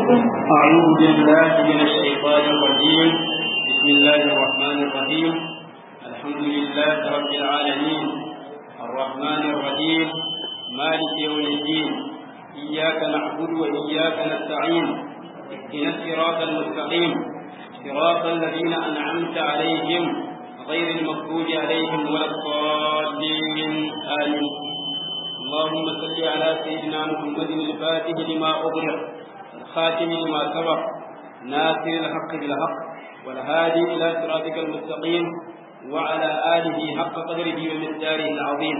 أعوذ بالله من الشيطان الرجيم بسم الله الرحمن الرحيم الحمد لله رب العالمين الرحمن الرحيم مالك يوم الدين إياك نعبد وإياك نستعين اهدنا الصراط المستقيم صراط الذين أنعمت عليهم غير المغضوب عليهم ولا الضالين آمين اللهم صل على سيدنا محمد الفاتح لما أغلق الخاتم لما سبق ناصر الحق بالحق والهادي إلى صراطك المستقيم وعلى آله حق قدره ومقداره العظيم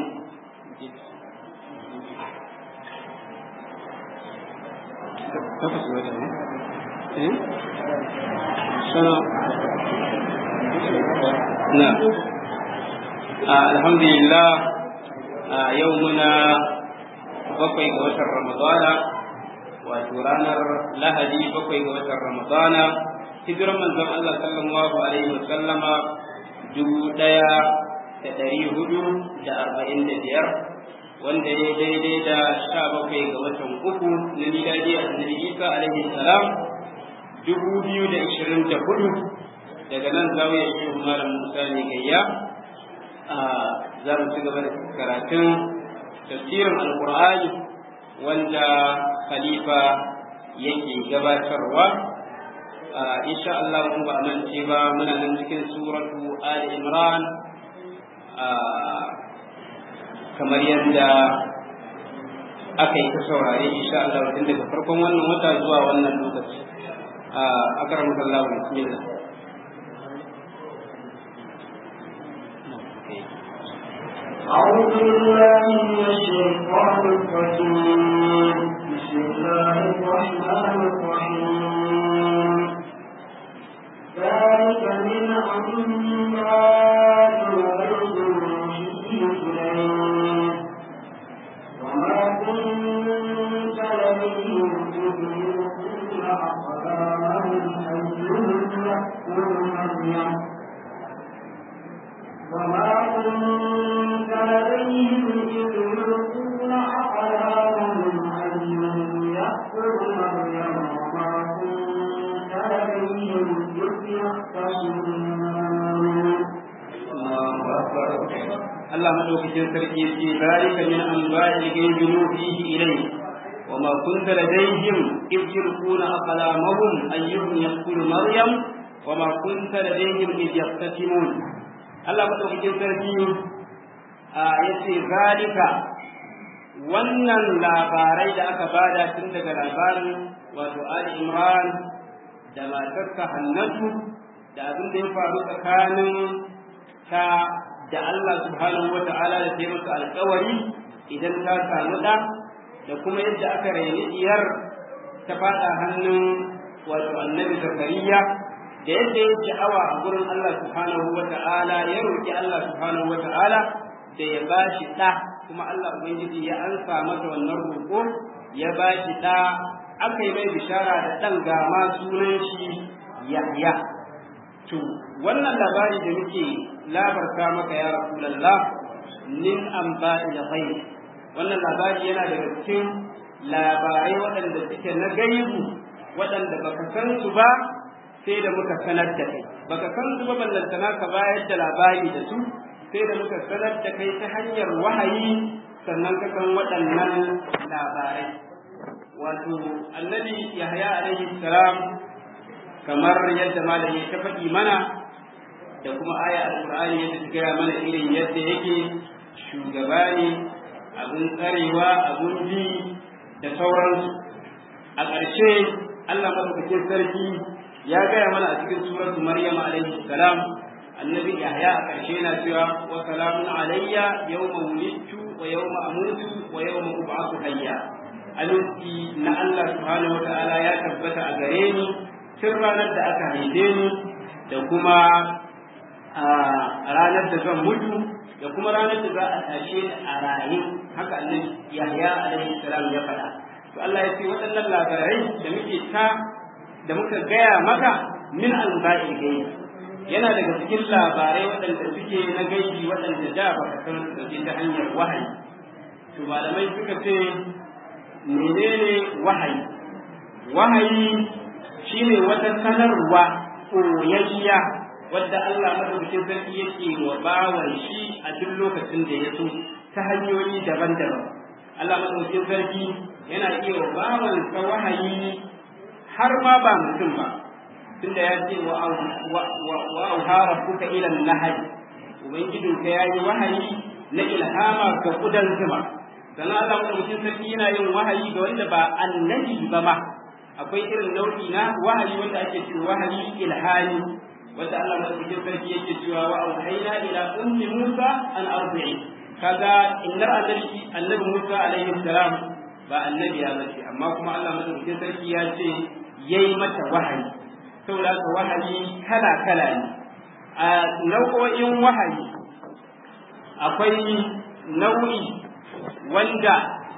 نعم الحمد لله يومنا bakwai ga watan ramadana wato ranar lahadi bakwai ga watan ramadana hijiran manzon Allah sallallahu alaihi wa sallama dubu ɗaya da ɗari hudu da arba'in da biyar wanda ya daidai da sha bakwai ga watan uku na miladi a annabi isa alaihi salam dubu biyu da ishirin da hudu daga nan zawiya shehu malam musa ne gayya za mu ci gaba da karatun tafsirin alkur'ani wanda khalifa yake gabatarwa insha Allah mun ba mance ba muna nan cikin suratu ali imran kamar yadda aka yi ta saurare insha Allah tun daga farkon wannan wata zuwa wannan lokaci akaramu Allah bismillah أعوذ بالله من الشيطان الرجيم بسم الله الرحمن الرحيم ذلك من أنباء الغيب نوحيه إليك وما كنت لديهم إذ يلقون أقلامهم أيهم يأكل مريم وما كنت لديهم إذ يلقون أقلامهم أيهم يأكل مريم وما كنت لديهم إذ يختصمون Allah madaukakin sarki ce zalika min anba'il ghaibi nuhihi ilayk وما كنت لديهم إذ يلقون أقلامهم أيهم يقتل مريم وما كنت لديهم إذ يقتسمون Allah madaukakin sarki ya ce zalika wannan labarai da aka bada tun daga labarin wato Ali Imran da matarsa Hannatu da abin da ya faru tsakanin ta da Allah subhanahu wa ta'ala da ta masa alkawari idan ta samu da da kuma yadda aka raini diyar ta fada hannun wato annabi Zakariya da yadda ya sha'awa a gurin Allah subhanahu wa ta'ala ya roƙi Allah subhanahu wa ta'ala da ya ba shi ɗa kuma Allah Ubangiji ya ansa masa wannan roƙo ya ba shi ɗa aka yi mai bishara da ɗan gama sunan shi Yahya. To, wannan labari da muke labarta maka ya Rasulallah nin an ba da Wannan labari yana daga cikin labarai waɗanda suke na gaibu waɗanda baka san su ba sai da muka sanar da kai baka san su ba ballantana ka bayar da labari da su sai da muka sanar da kai ta hanyar wahayi sannan ka san waɗannan labarai wato annabi yahya alaihi salam kamar yadda malami ta faɗi mana da kuma aya alqur'ani yadda ta gaya mana irin yadda yake shugaba ne abun tsarewa abun bi da sauransu a ƙarshe Allah madaukakin sarki ya gaya mana a cikin suratu Maryam alaihi salam annabi Yahya a ƙarshe yana cewa wa salamun alayya yawma wulidtu wa yawma amutu wa yawma ub'athu hayya aminci na Allah subhanahu wata'ala ya tabbata a gare ni tun ranar da aka haife ni da kuma a ranar da zan mutu da kuma ranar da za a tashe ni a raye haka annabi Yahya alaihi salam ya faɗa to Allah ya ce waɗannan labarai da muke ta da muka gaya maka min alba'il gaibi yana daga cikin labarai waɗanda suke na gaibi waɗanda da ba ka san su ta hanyar wahayi to malamai suka ce menene wahayi wahayi shine wata sanarwa koyayya wadda Allah madaukakin sarki yake wa bawan shi a duk lokacin da ya so ta hanyoyi daban-daban Allah madaukakin sarki yana iya wa bawan sa wahayi har ma ba mutum ba tunda ya ce wa wa auhara kuka ila nahaj ubangijin ka yayi wahayi na ilhama ga kudan zuma sannan Allah madaukakin sarki yana yin wahayi ga wanda ba annabi ba ma akwai irin nau'i na wahayi wanda ake cewa wahayi ilhani wanda Allah madaukakin sarki yake cewa wa auhayna ila ummi Musa an arbi'i kaga innar annabi annabi Musa alaihi salam ba annabi ya bace amma kuma Allah madaukakin sarki ya ce yayi mata wahayi saboda haka wahayi kala kala ne a nau'o'in wahayi akwai nau'i wanda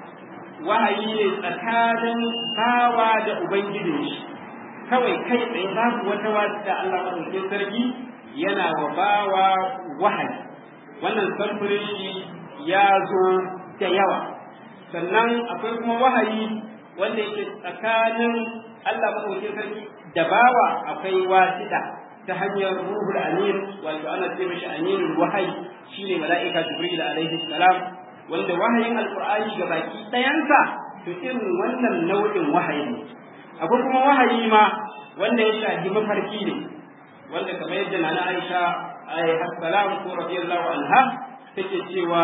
wahayi ne tsakanin bawa da ubangijin shi kawai kai tsaye babu wata wata Allah madaukakin sarki yana wa bawa wahayi wannan samfurin shi ya zo da yawa sannan akwai kuma wahayi wanda yake tsakanin Allah madaukakin sarki da bawa akwai wasita ta hanyar ruhul amin wato ana ce mishi aminul wahayi shine mala'ika jibril alaihi salam wanda wahayin alqur'ani ga baki ɗayansa to irin wannan nau'in wahayi ne akwai kuma wahayi ma wanda ya shafi mafarki ne wanda kamar yadda nana Aisha alaiha salam ko radiyallahu anha take cewa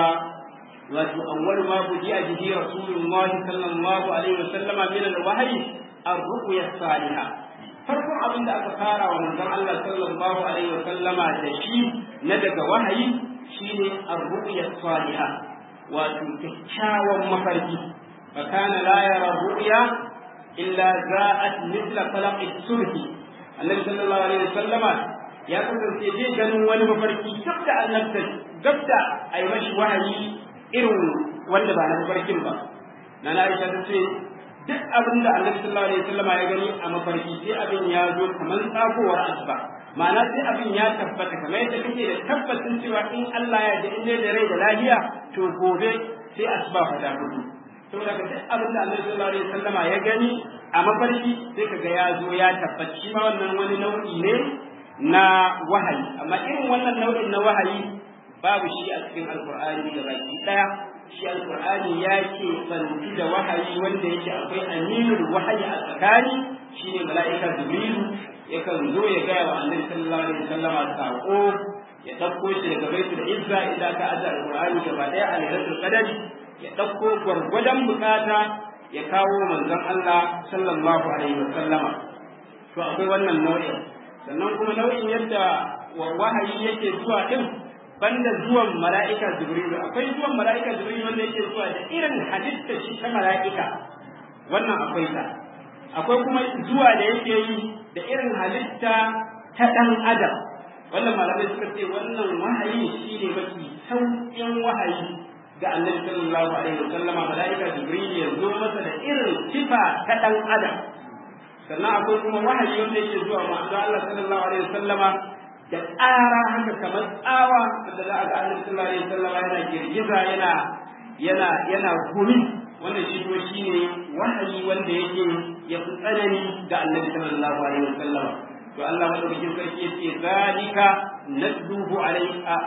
wato awwal ma budi'a bihi rasulullah sallallahu alaihi wasallama min al-wahyi ar-ru'ya salihah farkon abin da aka fara wa manzon Allah sallallahu alaihi wasallama da shi na daga wahayi shine ar-ru'ya salihah wato kyakkyawan mafarki fa kana la yara ru'ya illa za'at mithla falaq as-subhi annabi sallallahu alaihi wasallama ya kasance zai ganin wani mafarki duk da annabta duk da ai mashi wahayi irin wanda ba na mafarkin ba na Aisha ta ce duk abin da annabi sallallahu alaihi wasallama ya gani a mafarki sai abin ya zo kamar tsakowar asuba ma'ana sai abin ya tabbata kamar yadda kake da tabbacin cewa in Allah ya ji in da rai da lafiya to gobe sai asuba fa da mutu saboda ka duk abin da annabi sallallahu alaihi wasallama ya gani a mafarki sai kaga ya zo ya tabbaci ma wannan wani nau'i ne na wahayi amma irin wannan nau'in na wahayi babu shi a cikin alqur'ani da baki daya shi alqur'ani ya ke bantu da wahayi wanda yake akwai aminul wahayi a tsakani shine mala'ika jibrilu yakan zo ya gaya wa annabi sallallahu alaihi wasallama sako ya ɗauko shi daga baitul izza idan ka aje alqur'ani gaba daya a lailatul qadari ya ɗauko gwargwadon bukata ya kawo manzon Allah sallallahu alaihi wa sallama to akwai wannan nau'in sannan kuma nau'in yadda wahayi yake zuwa din banda zuwan mala'ika jibril akwai zuwan mala'ika jibril wanda yake zuwa da irin halitta shi ta mala'ika wannan akwai ta akwai kuma zuwa da yake yi da irin halitta ta ɗan adam wannan malamai suka ce wannan wahayi shine mafi sauƙin wahayi ga annabi sallallahu alaihi wasallama malaika jibril ya zo masa da irin sifa ta dan adam sannan akwai kuma wahayi wanda yake zuwa manzo Allah sallallahu alaihi wasallama da ƙara haka kamar tsawa da za a ga annabi sallallahu alaihi wasallama yana girgiza yana yana yana gumi wannan shi kuma shine wahayi wanda yake ya fi tsanani ga annabi sallallahu alaihi wasallama to Allah madaukakin sarki yace zalika nadduhu alaika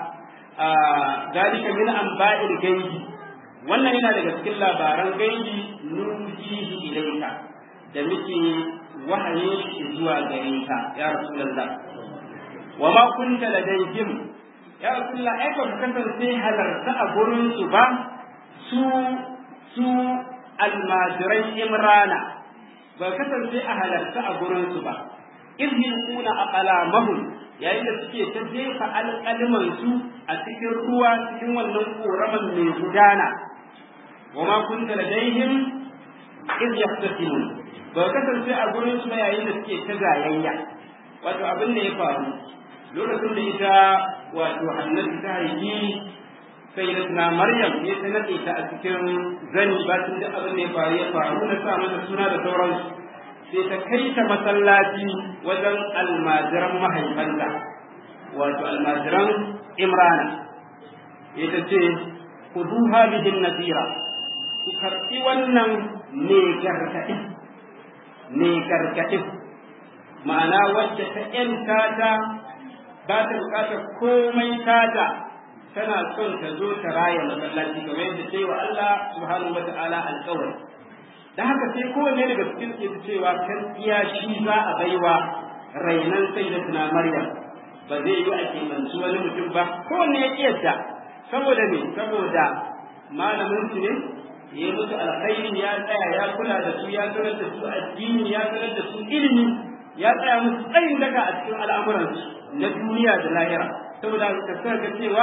ذلك من أنباء الغيب wannan yana daga cikin labaran gaibi nujihi ilaika da muke wahaye shi zuwa gare ka ya rasulullah wa ma kunta ladayhim ya rasulullah ai ba ka kasance halarta a gurin su ba su su almajirai imrana ba kasance a halarta a gurin su ba idh yulquna aqlamahum yayin da suke ta jefa alƙalmansu a cikin ruwa cikin wannan ƙoraman mai gudana wa ma kunta ladaihim iz yahtasimun ba kasance a gurin su yayin da suke ta gayayya wato abin da ya faru lokacin da ita wato annabi ta haifi sayyidatuna maryam ya ta nade ta a cikin zani ba tun da abin da ya faru ya faru na sa mata suna da sauransu sai ta kai ta masallaci wajen almajiran mahaifanta wato almajiran imrana ita ce ku duha bihin nasira ku karɓi wannan ne gargaɗi ne gargaɗin ma'ana wadda ta ‘yanta ta ba ta bukatar komai tata tana son ta zo ta raya masallaci kamar yadda ta yi wa Allah subhanahu wa ta'ala alƙawari da haka sai kowanne daga cikin ke cewa kan iya shi za a baiwa rainan sai da tuna Maryam ba zai yi a keɓanci wani mutum ba kowanne ya kiyarta saboda me saboda malamin su ne ya yi musu alkhairi ya tsaya ya kula da su ya sanar da su addini ya sanar da su ilimi ya tsaya musu tsayin daga a cikin al'amuransu na duniya da lahira saboda ka sa ga cewa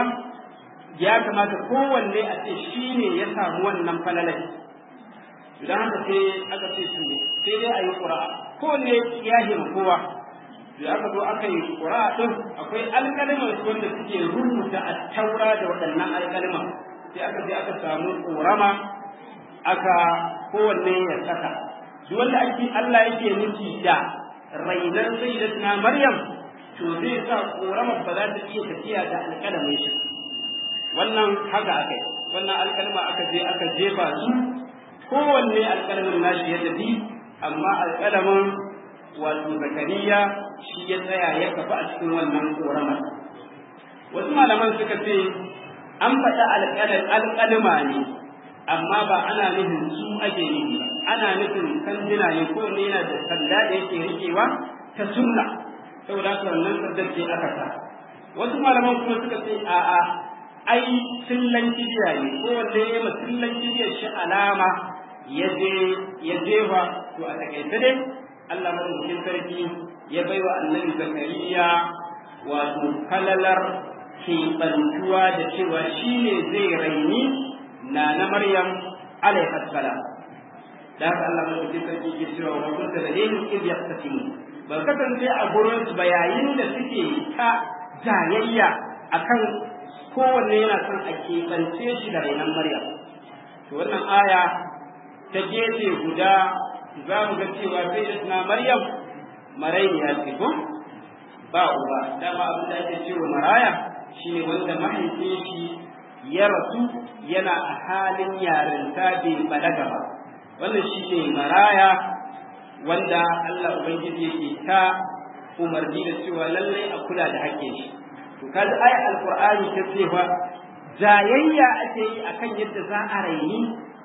ya kamata kowanne a ce shi ne ya samu wannan falalai idan haka sai aka ce su sai dai a yi ƙura'a kowanne ya hima kowa da aka zo aka yi ƙura'a ɗin akwai alƙaliman wanda suke rubuta a taura da waɗannan alƙaliman sai aka je aka samu ƙorama aka kowanne ya saka duk wanda ake Allah yake nufi da rainar sayyidatina Maryam to zai sa ƙoramar ba za ta iya tafiya da alƙalamin shi wannan haka aka yi wannan alƙalma aka je aka jefa su kowanne alƙalamin nashi ya tafi amma alƙalamin wato zakariya shi ya tsaya ya kafa a cikin wannan ƙoramar wasu malaman suka ce an faɗa alƙalma ne amma ba ana nufin su ake nufi ba ana nufin sanduna ne kowanne yana da sanda da yake riƙewa ta sunna saboda haka wannan sandar ce aka sa wasu malaman kuma suka ce a'a ai sillan kibiya ne ko wanda ya ma sillan kibiyar shi alama ya je ya jefa to a takaice dai Allah madaukakin sarki ya bai wa annabi zakariya wato kalalar keɓantuwa da cewa shi ne zai raini na na maryam alaihi salam da haka Allah madaukakin sarki ke cewa wa kunta da dai iz yaqtasimu ba kasance a gurin su ba yayin da suke ta jayayya akan kowanne yana son a keɓance shi da rainan Maryam. To wannan aya ta gefe guda za mu ga cewa sai da suna Maryam marainiya ce ko? Ba uba, dama abin da ake cewa maraya shi ne wanda mahaifin shi ya rasu yana a halin yarinta bai balaga ba. Wannan shi ne maraya wanda Allah Ubangiji yake ta umarni da cewa lallai a kula da haƙƙin shi. to kaji ayat alqur'ani ta ce fa jayayya ake yi akan yadda za a raini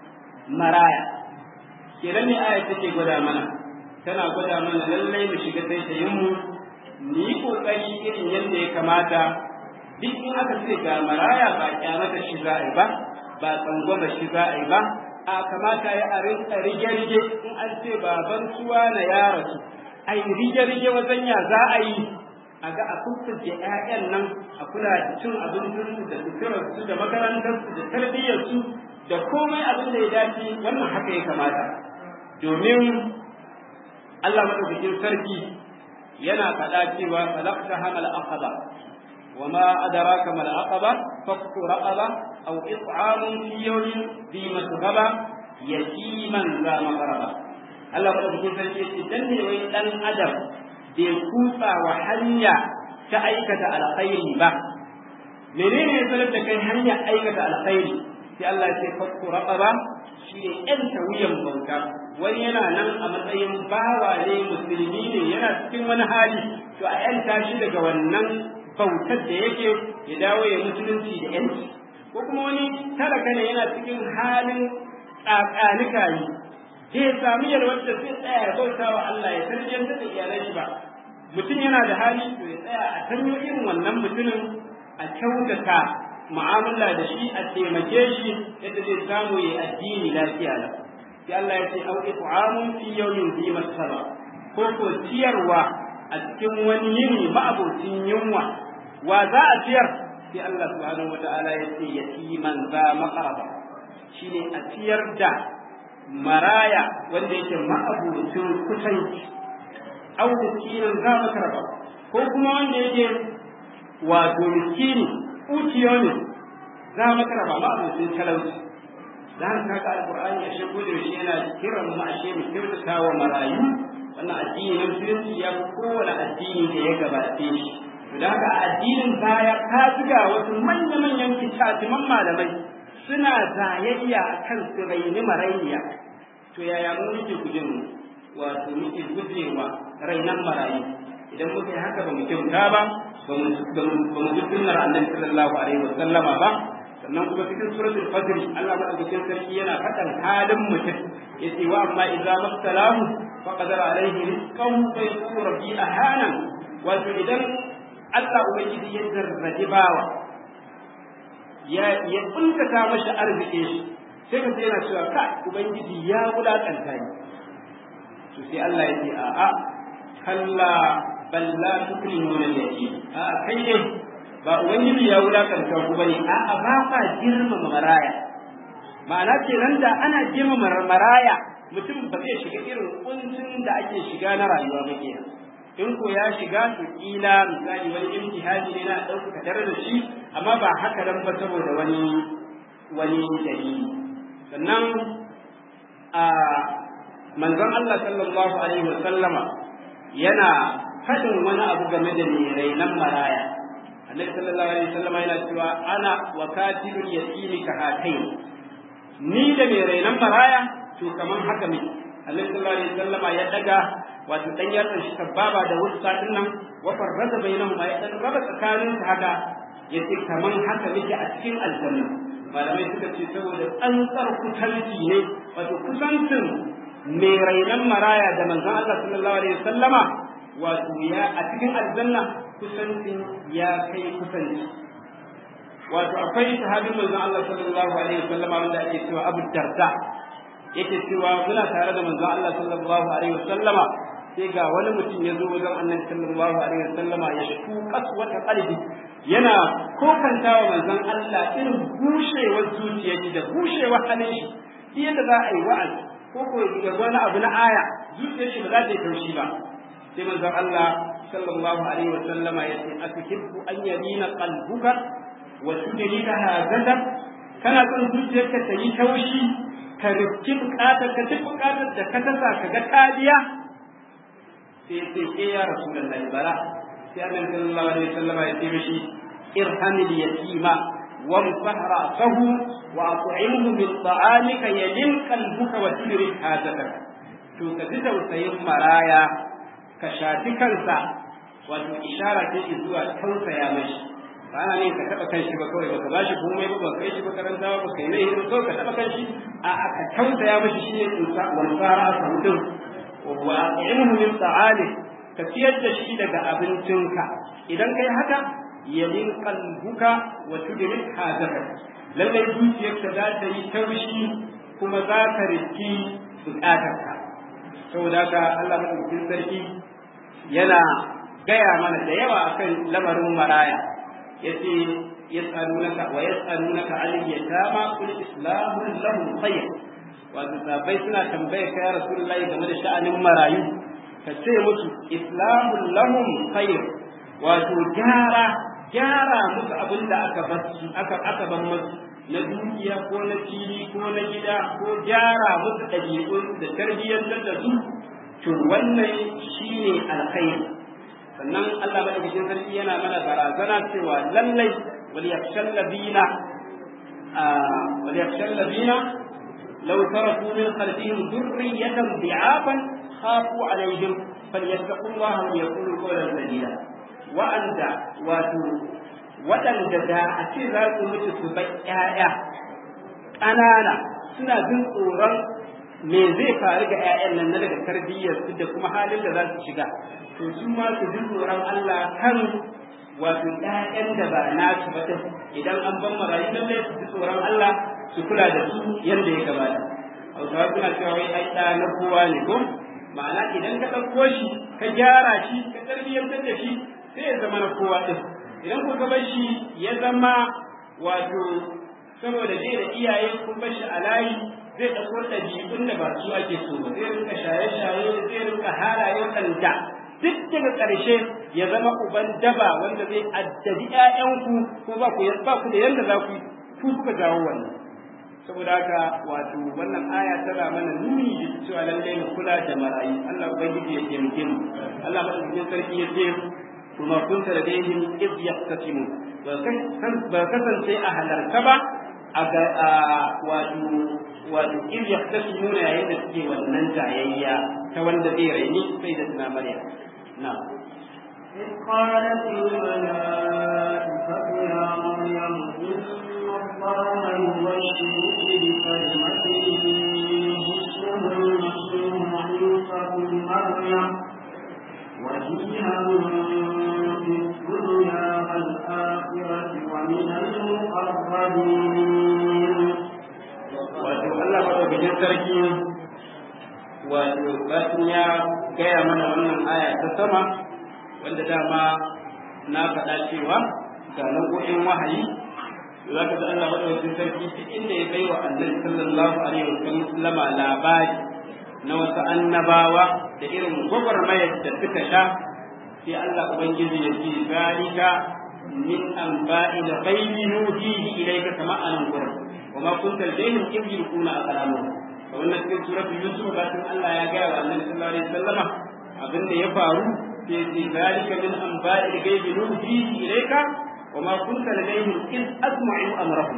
maraya kenan ne ayat take gwada mana tana gwada mana lallai mu shiga taitayin mu mu yi kokari irin yadda ya kamata duk in aka ce ga maraya ba kyamata shi za a yi ba ba tsangwama shi za a yi ba a kamata ya a rinka rige-rige in an ce baban suwa na ya rasu a yi rige-rige wajen ya za a yi a ga a kusurce ‘ya'yan nan a kula da cin abincinsu da suturarsu da makarantarsu da tarbiyyarsu da komai abin da ya dace wannan haka ya kamata domin Allah madaukakin sarki yana faɗa cewa falaqta hamal aqaba wa ma adraka mal aqaba fakku raqaba aw it'amun fi yawmin bi masghaba yatiman za maqraba Allah madaukakin sarki ya ce dan ne wai dan adam bai kutsa wa hanya ta aikata alkhairi ba menene ya sanar da kai hanya aikata alkhairi sai Allah ya ce fakku raqaba shi ne yanta wuyan bauta wani yana nan a matsayin bawa ne musulmi ne yana cikin wani hali to a yanta shi daga wannan bautar da yake ya dawo ya musulunci da yanci ko kuma wani talaka ne yana cikin halin tsakanika yi zai sami yalwar da zai tsaya ya bauta wa Allah ya tarbiyyantar da iyalan shi ba mutum yana da hali to ya tsaya a tanyo irin wannan mutumin a kyautata mu'amala da shi a taimake shi yadda zai samu ya addini lafiya da sai Allah ya ce au it'amun fi yawmin zi masaba ko ko ciyarwa a cikin wani yini ma'abocin yunwa wa za a ciyar sai Allah subhanahu wata'ala ya ce yatiman za maqraba shine a ciyar da maraya wanda yake ma'abocin kusanci au miskinan za makaraba ko kuma wanda yake wato miskini uciyo ne za maka raba ma abokin talauci da haka kaga alqur'ani a shi gode shi yana kiran mu ashe mu kyautata wa marayu wannan addini na musulunci ya fi kowane addini da ya gabace shi to da haka a addinin baya ka zuga wasu manya-manyan kitatiman malamai suna zayayya a kan su raini marayya to yaya mu muke gujin mu wato muke gujewa rainan marayu idan muka yi haka ba mu kyauta ba ba mu bi sunnar annabi sallallahu alaihi wa sallama ba sannan kuma cikin suratul fajr Allah madaukakin sarki yana faɗan halin mutum yace wa amma idza mastalahu faqadar alaihi rizqahu fa yaqulu rabbi ahana wato idan Allah ubangiji ya zarraji bawa ya ya kuntata mashi arziki shi sai ka yana cewa ka ubangiji ya wulakanta ni to sai Allah ya ce a a kalla bal la tukrimuna al-yatim a kai dai ba ubangiji ya wulakanta ku bane a a ba fa girmama maraya ma'ana kenan da ana girmama maraya mutum ba zai shiga irin kuncin da ake shiga na rayuwa ba kenan in ko ya shiga to kila misali wani imtihani ne na ɗauka tare da shi amma ba haka nan ba saboda wani wani dalili sannan a manzon Allah sallallahu alaihi wa sallama yana faɗin wani abu game da mai rainan maraya annabi sallallahu alaihi wa sallama yana cewa ana wa katibul yatimi ka hatain ni da mai rainan maraya to kaman haka ne annabi sallallahu alaihi wa sallama ya daga wato dan yatsan shi sababa da wasu sadin nan wa farraza bainahum ya dan raba tsakanin su haka yace kaman haka muke a cikin aljanna malamai suka ce saboda tsantsar kusanci ne wato kusancin mai rainan maraya da manzon Allah sallallahu alaihi wasallama wato ya a cikin aljanna kusancin ya kai kusanci wato akwai sahabin manzon Allah sallallahu alaihi wasallama wanda ake cewa Abu Darda yake cewa muna tare da manzon Allah sallallahu alaihi wasallama sai ga wani mutum ya zo wajen annabi sallallahu alaihi wasallama ya shu kaswata qalbi yana kokantawa manzon Allah irin bushewar zuciyarki da bushewar halin shi shi yadda za a yi wa'azi ko ko ya wani abu na aya zuciyar shi ba za ta yi taushi ba sai manzon Allah sallallahu alaihi wasallama ya ce atuhibbu an yamina qalbuka wa tudrika hazatan kana son zuciyarka ta yi taushi ka rifki bukatar ka duk bukatar da ka tasa ka ga kariya sai ya ce ke ya rasulullahi bara sai annabi sallallahu alaihi wasallam ya ce mishi irhamil yatima وامسح رأسه وأطعمه من طعامك يلين قلبك وتدرك حاجتك to ka ji tausayin maraya ka shafi kansa wato ishara ce zuwa tausaya mashi ba ana ne ka taɓa kanshi ba kawai baka bashi komai ba baka kai shi makaranta ba baka yi mai hidima kawai ka taɓa kanshi a ka tausaya mashi shi ne tsusa wani tsara a mutum wa ilmu min ta'ali ka ciyar da shi daga abincinka idan kai haka yalin qalbuka wa tudrik hadaka lallai zuciyarka za ta yi taushi kuma za ka riski bukatarka saboda haka Allah madaukakin sarki yana gaya mana da yawa akan lamarin maraya yace yas'alunaka wa yas'alunaka 'anil yatama qul islamu lahum khayr wato sabai suna tambaye ka ya rasulullahi game da sha'anin marayu ka ce musu islamu lahum khayr wato gyara gyara musu abin da aka basu aka aka ban musu na dukiya ko na fili ko na gida ko gyara musu ɗabi'un da tarbiyyantar da su to wannan shine alkhairi sannan Allah madaukakin sarki yana mana barazana cewa lallai wal yakhshal ladina wal yakhshal ladina law taraku min khalfihim dhurriyatan bi'afan khafu alaihim falyattaqullaha wa yaqulu qawlan sadida wa'anda wato waɗanda da a ce za su mutu su bar ƴaƴa ƙanana suna jin tsoron me zai faru ga 'ya'yan nan na daga tarbiyyar su da kuma halin da za su shiga to su ma su ji tsoron Allah kan wato 'ya'yan da ba nasu ba idan an ban marayu lallai su ji tsoron Allah su kula da su yadda ya gabata Hausawa suna cewa wai ai ɗa na kowa ne ko ma'ana idan ka ɗauko shi ka gyara shi ka tarbiyyantar da shi sai ya zama na kowa ɗin idan ku ka bar shi ya zama wato saboda bai da iyaye kun bar shi a layi zai ɗauko ɗabi'un da ba su ake so ba zai rinka shaye-shaye zai rinka halaye waɗanda duk daga ƙarshe ya zama uban daba wanda zai addabi ƴaƴanku ko ba ku ba ku da yanda za ku ku kuka jawo wannan saboda haka wato wannan aya tana mana nuni da cewa lallai mu kula da marayu Allah ubangiji ya taimake mu Allah madaukakin sarki ya ce kuma kunta ladaihim iz yaqtasimun ba kasance a halarta ba a wato wato in ya tashi nuna yayin da suke wannan jayayya ta wanda zai raini sai da tuna Maryam na إذ قالت الملائكة يا مريم إن الله يبشرك بكلمة منه اسمه المسيح عيسى بن مريم وجيها في الدنيا والآخرة ومن المقربين wato Allah madaukakin sarki wato batin ya gaya mana wannan aya ta sama wanda dama na faɗa cewa ga nau'o'in wahayi za ka ga Allah madaukakin sarki duk inda ya bai wa annabi sallallahu alaihi wasallam labari na wasu annabawa da irin gwagwarmayar da suka sha sai Allah ubangiji ya ce zalika min anba'il ghaibi nuhihi ilayka kama anan gurin وما كنت لديهم إذ يلقون أقلامهم فقلنا في سورة يوسف باتن الله يا جاء النبي صلى الله عليه وسلم أبن يفعلوا في ذلك من أنباء الغيب نوحيه إليك وما كنت لديهم إذ أسمعوا أمرهم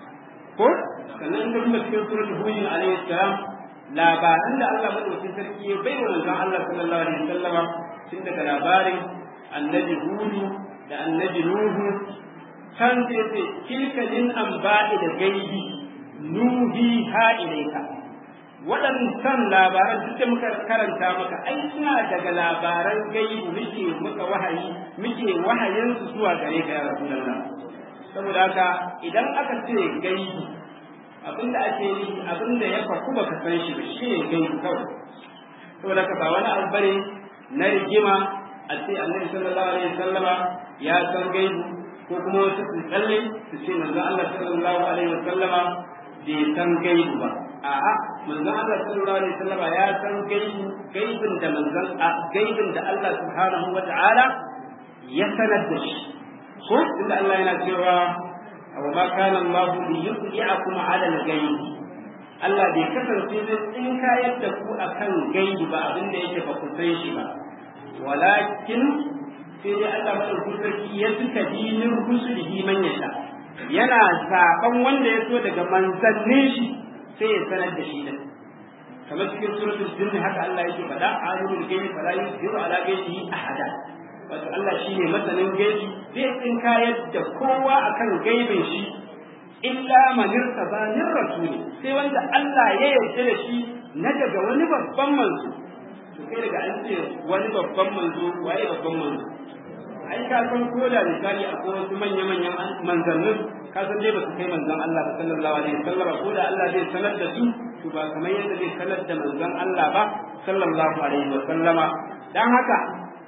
ko sannan in ka duba cikin suratul hud alayhi salam labaran da Allah madaukakin sarki ya bai wa manzon Allah sallallahu alaihi wasallam tun daga labarin annabi hudu da annabi nuhu can sai ce tilka min anba'i da gaibi nuhi ha ilaika waɗancan labaran duk da muka karanta maka ai suna daga labaran gaibi muke muka wahayi muke wahayin su zuwa gare ka ya rasulullah saboda haka idan aka ce gaibi abinda ake yi abinda ya faku baka san shi ba shi ne gaibi kawai saboda haka ba wani abu bane na rigima a ce annabi sallallahu alaihi wasallama ya san gaibi ko kuma wasu su tsalle su ce manzon Allah sallallahu alaihi wasallama bai san gaibu ba a'a manzon Allah sallallahu alaihi wasallama ya san gaibu gaibin da manzon a gaibin da Allah subhanahu wata'ala ya sanar da shi ko inda Allah yana cewa wa ma kana Allah li yudhi'akum 'ala al-ghaib Allah bai kasance zai tsinka yadda ku akan gaibi ba abinda yake ba ku san shi ba walakin sai dai Allah madaukakin sarki ya suka dinin rusulihi man yasha yana zaben wanda ya so daga manzannin shi sai ya sanar da shi da kamar cikin suratul jinn haka Allah yake faɗa alimul ghaibi fala yuzhiru ala ghaibihi ahada wato Allah shine masanin gaibi zai tsinkayar da kowa akan gaibin shi illa man irtaba min rasuli sai wanda Allah ya yarda da shi na daga wani babban manzo to kai daga an ce wani babban manzo waye babban manzo ai ka san ko da misali akwai wasu manya-manyan manzannin ka san dai ba su kai manzon Allah ba sallallahu alaihi wasallam ko da Allah zai sanar da su to ba kamar yadda zai sanar da manzon Allah ba sallallahu alaihi wasallama dan haka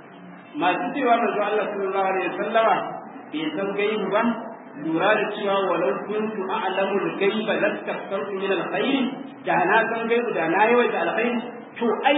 masu cewa manzon Allah sallallahu alaihi wasallama bai san gaibu ba lura da cewa walau kuntu a'lamu al-ghaiba lastaktartu min al-khair da na san gaibu da na yawaita alkhairi to ai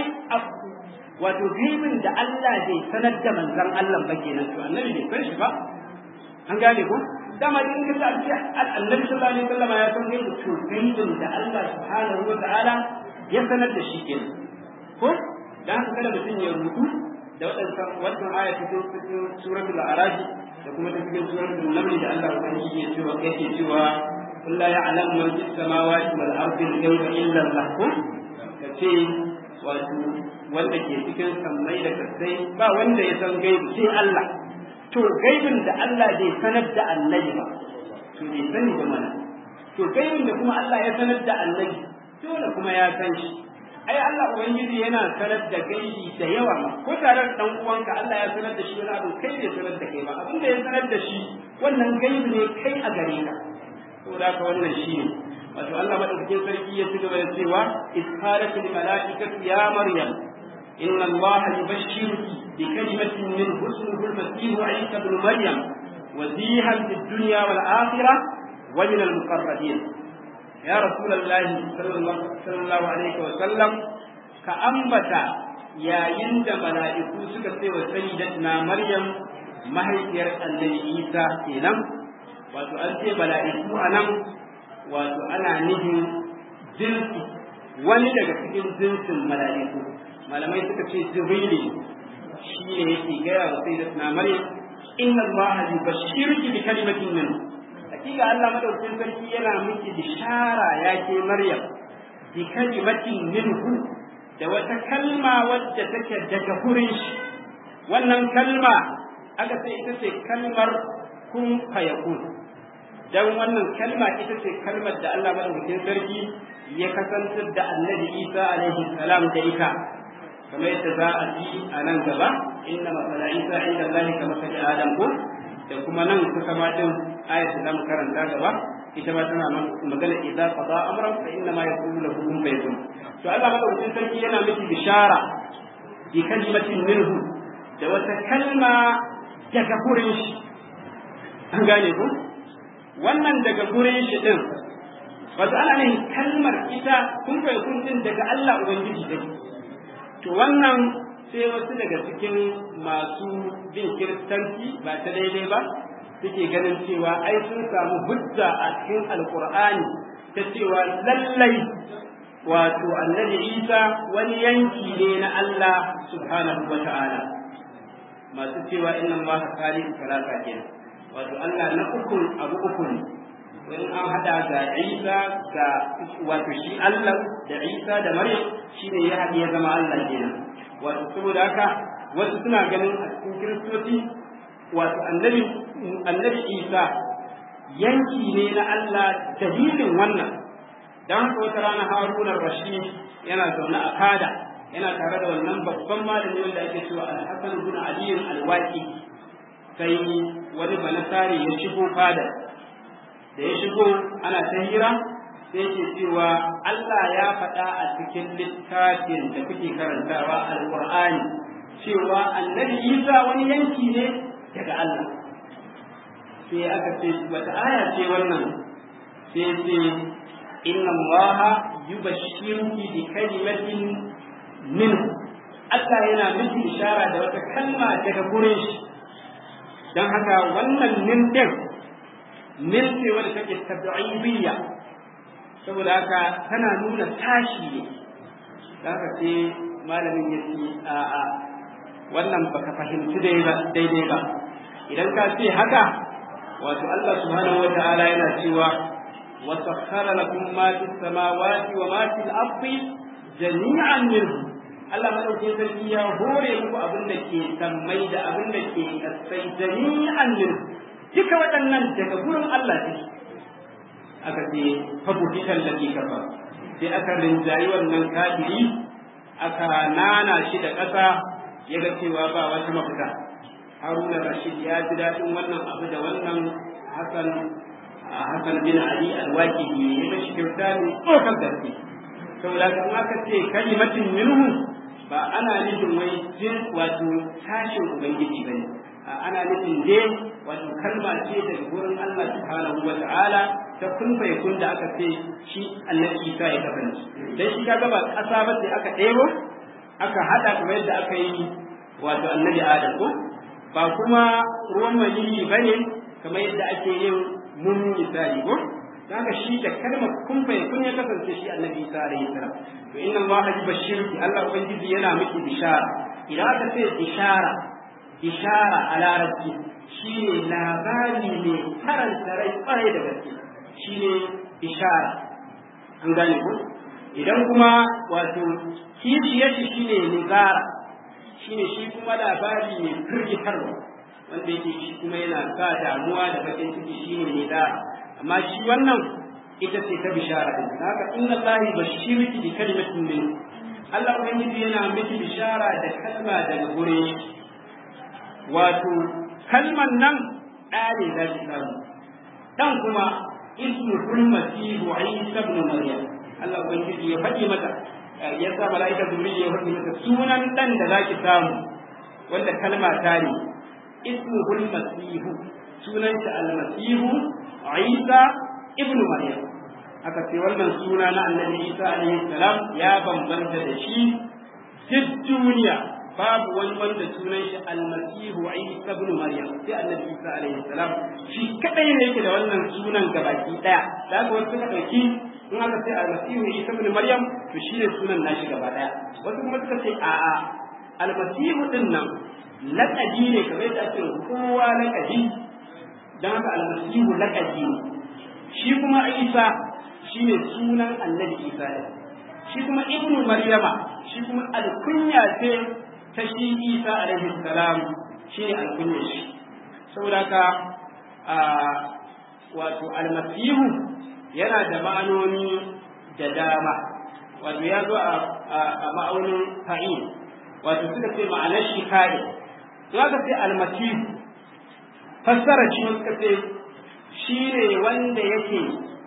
wato gaibin da Allah bai sanar da manzon Allah ba kenan to annabi bai san shi ba an gane ko dama in ka sa ce annabi sallallahu alaihi wasallam ya san gaibi to gaibin da Allah subhanahu wa ta'ala ya sanar da shi kenan ko dan haka kada mutum ya rubu da wadannan wannan aya cikin suratul a'raf da kuma ta cikin suratul naml da Allah ubangiji ya cewa yake cewa قل لا يعلم من في السماوات والأرض الغيب إلا الله kace wato wanda ke cikin sammai da kasai ba wanda ya san gaibu sai Allah to gaibin da Allah bai sanar da annabi ba to bai sani ba mana to gaibin da kuma Allah ya sanar da annabi dole kuma ya san shi ai Allah ubangiji yana sanar da gaibi da yawa ko tare da dan uwanka Allah ya sanar da shi wani abu kai bai sanar da kai ba abin da ya sanar da shi wannan gaibi ne kai a gare ka saboda haka wannan shi ne wato Allah madaukakin sarki ya ci gaba da cewa isqalat lil malaikati ya maryam inna allaha yubashshiruki bi kalimatin min husnihi al-masih isa ibn maryam wazihan fid dunya wal akhirah wa min al-muqarrabin ya rasulullah sallallahu alaihi wa sallam ka ambata yayin da mala'iku suka ce wa sayyidatina maryam mahaifiyar annabi isa kenan wato an ce mala'iku anan wato ana nufin jinsi wani daga cikin jinsin mala'iku malamai suka ce jibrili shi ne yake gaya wa sai da na maryam inna allaha yubashshiruki bi kalimatin min hakika Allah madaukakin sarki yana miki bishara ya ke Maryam bi kalimatin minhu da wata kalma wadda take daga hurin shi wannan kalma aka ce ita ce kalmar kun fayakun dan wannan kalma ita ce kalmar da Allah madaukakin sarki ya kasantar da Annabi Isa alaihi salam da ita kamar yadda za a ji a nan gaba inna masala Isa inda Allah ka masali Adam ko da kuma nan kusa ma din ayat da zamu karanta gaba ita ma tana magana idza qada amran fa inna ma yaqulu lahu kun fayakun to Allah madaukakin sarki yana miki bishara bi kalimatin minhu da wata kalma daga gurin shi an gane ku wannan daga gurin shi din wato ana ne kalmar ita kun kai kun din daga Allah ubangiji take to wannan sai wasu daga cikin masu bin kiristanci ba ta daidai ba suke ganin cewa ai sun samu hujja a cikin alkur'ani ta cewa lallai wato annabi isa wani yanki ne na Allah subhanahu wa ta'ala masu cewa inna Allah khaliqu salasa kenan wato Allah na uku abu uku ne in an hada ga Isa ga wato shi Allah da Isa da Maryam shine ya haɗe ya zama Allah kenan wato saboda haka wasu suna ganin a cikin kiristoci wato annabi annabi Isa yanki ne na Allah dalilin wannan dan haka wata rana Haruna Rashid yana zaune a kada yana tare da wannan babban malami wanda ake cewa Al-Hasan ibn Ali al-Waqi sai wani banasari ya shigo fada da ya shigo ana ta hira sai yake cewa Allah ya faɗa a cikin littafin da kuke karantawa Al-Qur'ani cewa Annabi Isa wani yanki ne daga Allah sai aka ce wata aya ce wannan sai ce inna Allah yubashshiruki bi kalimatin minhu Allah yana miki ishara da wata kalma daga gurin shi don haka wannan min din min ce wadda take tabi'iyya saboda haka tana nuna tashi ne da haka sai malamin ya ce a a wannan baka fahimci daidai ba idan ka ce haka wato Allah subhanahu wa ta'ala yana cewa wa sakhkhara lakum ma fis samawati wa ma fil ardi jami'an minhu Allah madaukakin sarki ya hore muku abin da ke sammai da abin da ke kasai jami'an min duka waɗannan daga gurin Allah ne aka ce fabuhitan da ke kafa sai aka rinjayi wannan kafiri aka nana shi da ƙasa ya ga cewa ba wata mafita haruna rashid ya ji daɗin wannan abu da wannan hasan hasan bin ali alwaki ya ga shi kyauta ne tsokar gaske saboda kan aka ce kalimatin minhu ba ana nufin wai jin wato tashin ubangiji ba ne ana nufin dai wato kalma ce daga gurin Allah subhanahu wa ta'ala ta kun kun da aka ce shi annabi Isa ya kasance dan shi kaga ba ƙasa ba sai aka ɗebo aka hada kamar yadda aka yi wato annabi Adam ko ba kuma ruwan maniyi bane kamar yadda ake yin mun misali ko kaga shi da kalmar kun kun ya kasance shi annabi Isa alaihi salam to inna Allah yubashshiruki Allah ubangiji yana miki bishara idan aka ce bishara bishara a larabci shine labari ne karanta rai kwarai da gaske shine bishara an gane ko idan kuma wato kishiyar shi shine nizara shine shi kuma labari ne firgitarwa wanda yake shi kuma yana sa damuwa da bakin ciki shine nizara amma shi wannan ita ce ta bishara din haka inna allahi bashirki bi kalimatin min Allah ubangiji yana miki bishara da kalma daga gure wato kalman nan ɗare za ki samu dan kuma ismu kulmasihu isa ibn maryam Allah ubangiji ya faɗi mata ya sa mala'ika jibril ya faɗi mata sunan dan da zaki samu wanda kalma ta ne ismu kulmasihu sunan shi almasihu isa ibn maryam aka ce wannan suna na annabi isa alaihi salam ya bambanta da shi duk duniya babu wani wanda sunan shi almasihu isa ibn maryam sai annabi isa alaihi salam shi kadai ne yake da wannan sunan gabaki daya da haka wasu suka dauki in aka ce almasihu isa ibn maryam to shi ne sunan nashi gaba daya wasu kuma suka ce a'a almasihu din nan laƙabi ne kamar yadda ake kowa laƙabi dan haka almasihu laƙabi ne shi kuma isa shine sunan annabi isa ne shi kuma ibnu maryama shi kuma alkunya ce ta shi isa alaihi salam shi ne alkunya shi saboda haka wato almasihu yana da ma'anoni da dama wato ya zo a ma'aunin fa'in wato suka ce ma'anar shi kare to aka ce almasihu fassara shi suka ce shi ne wanda yake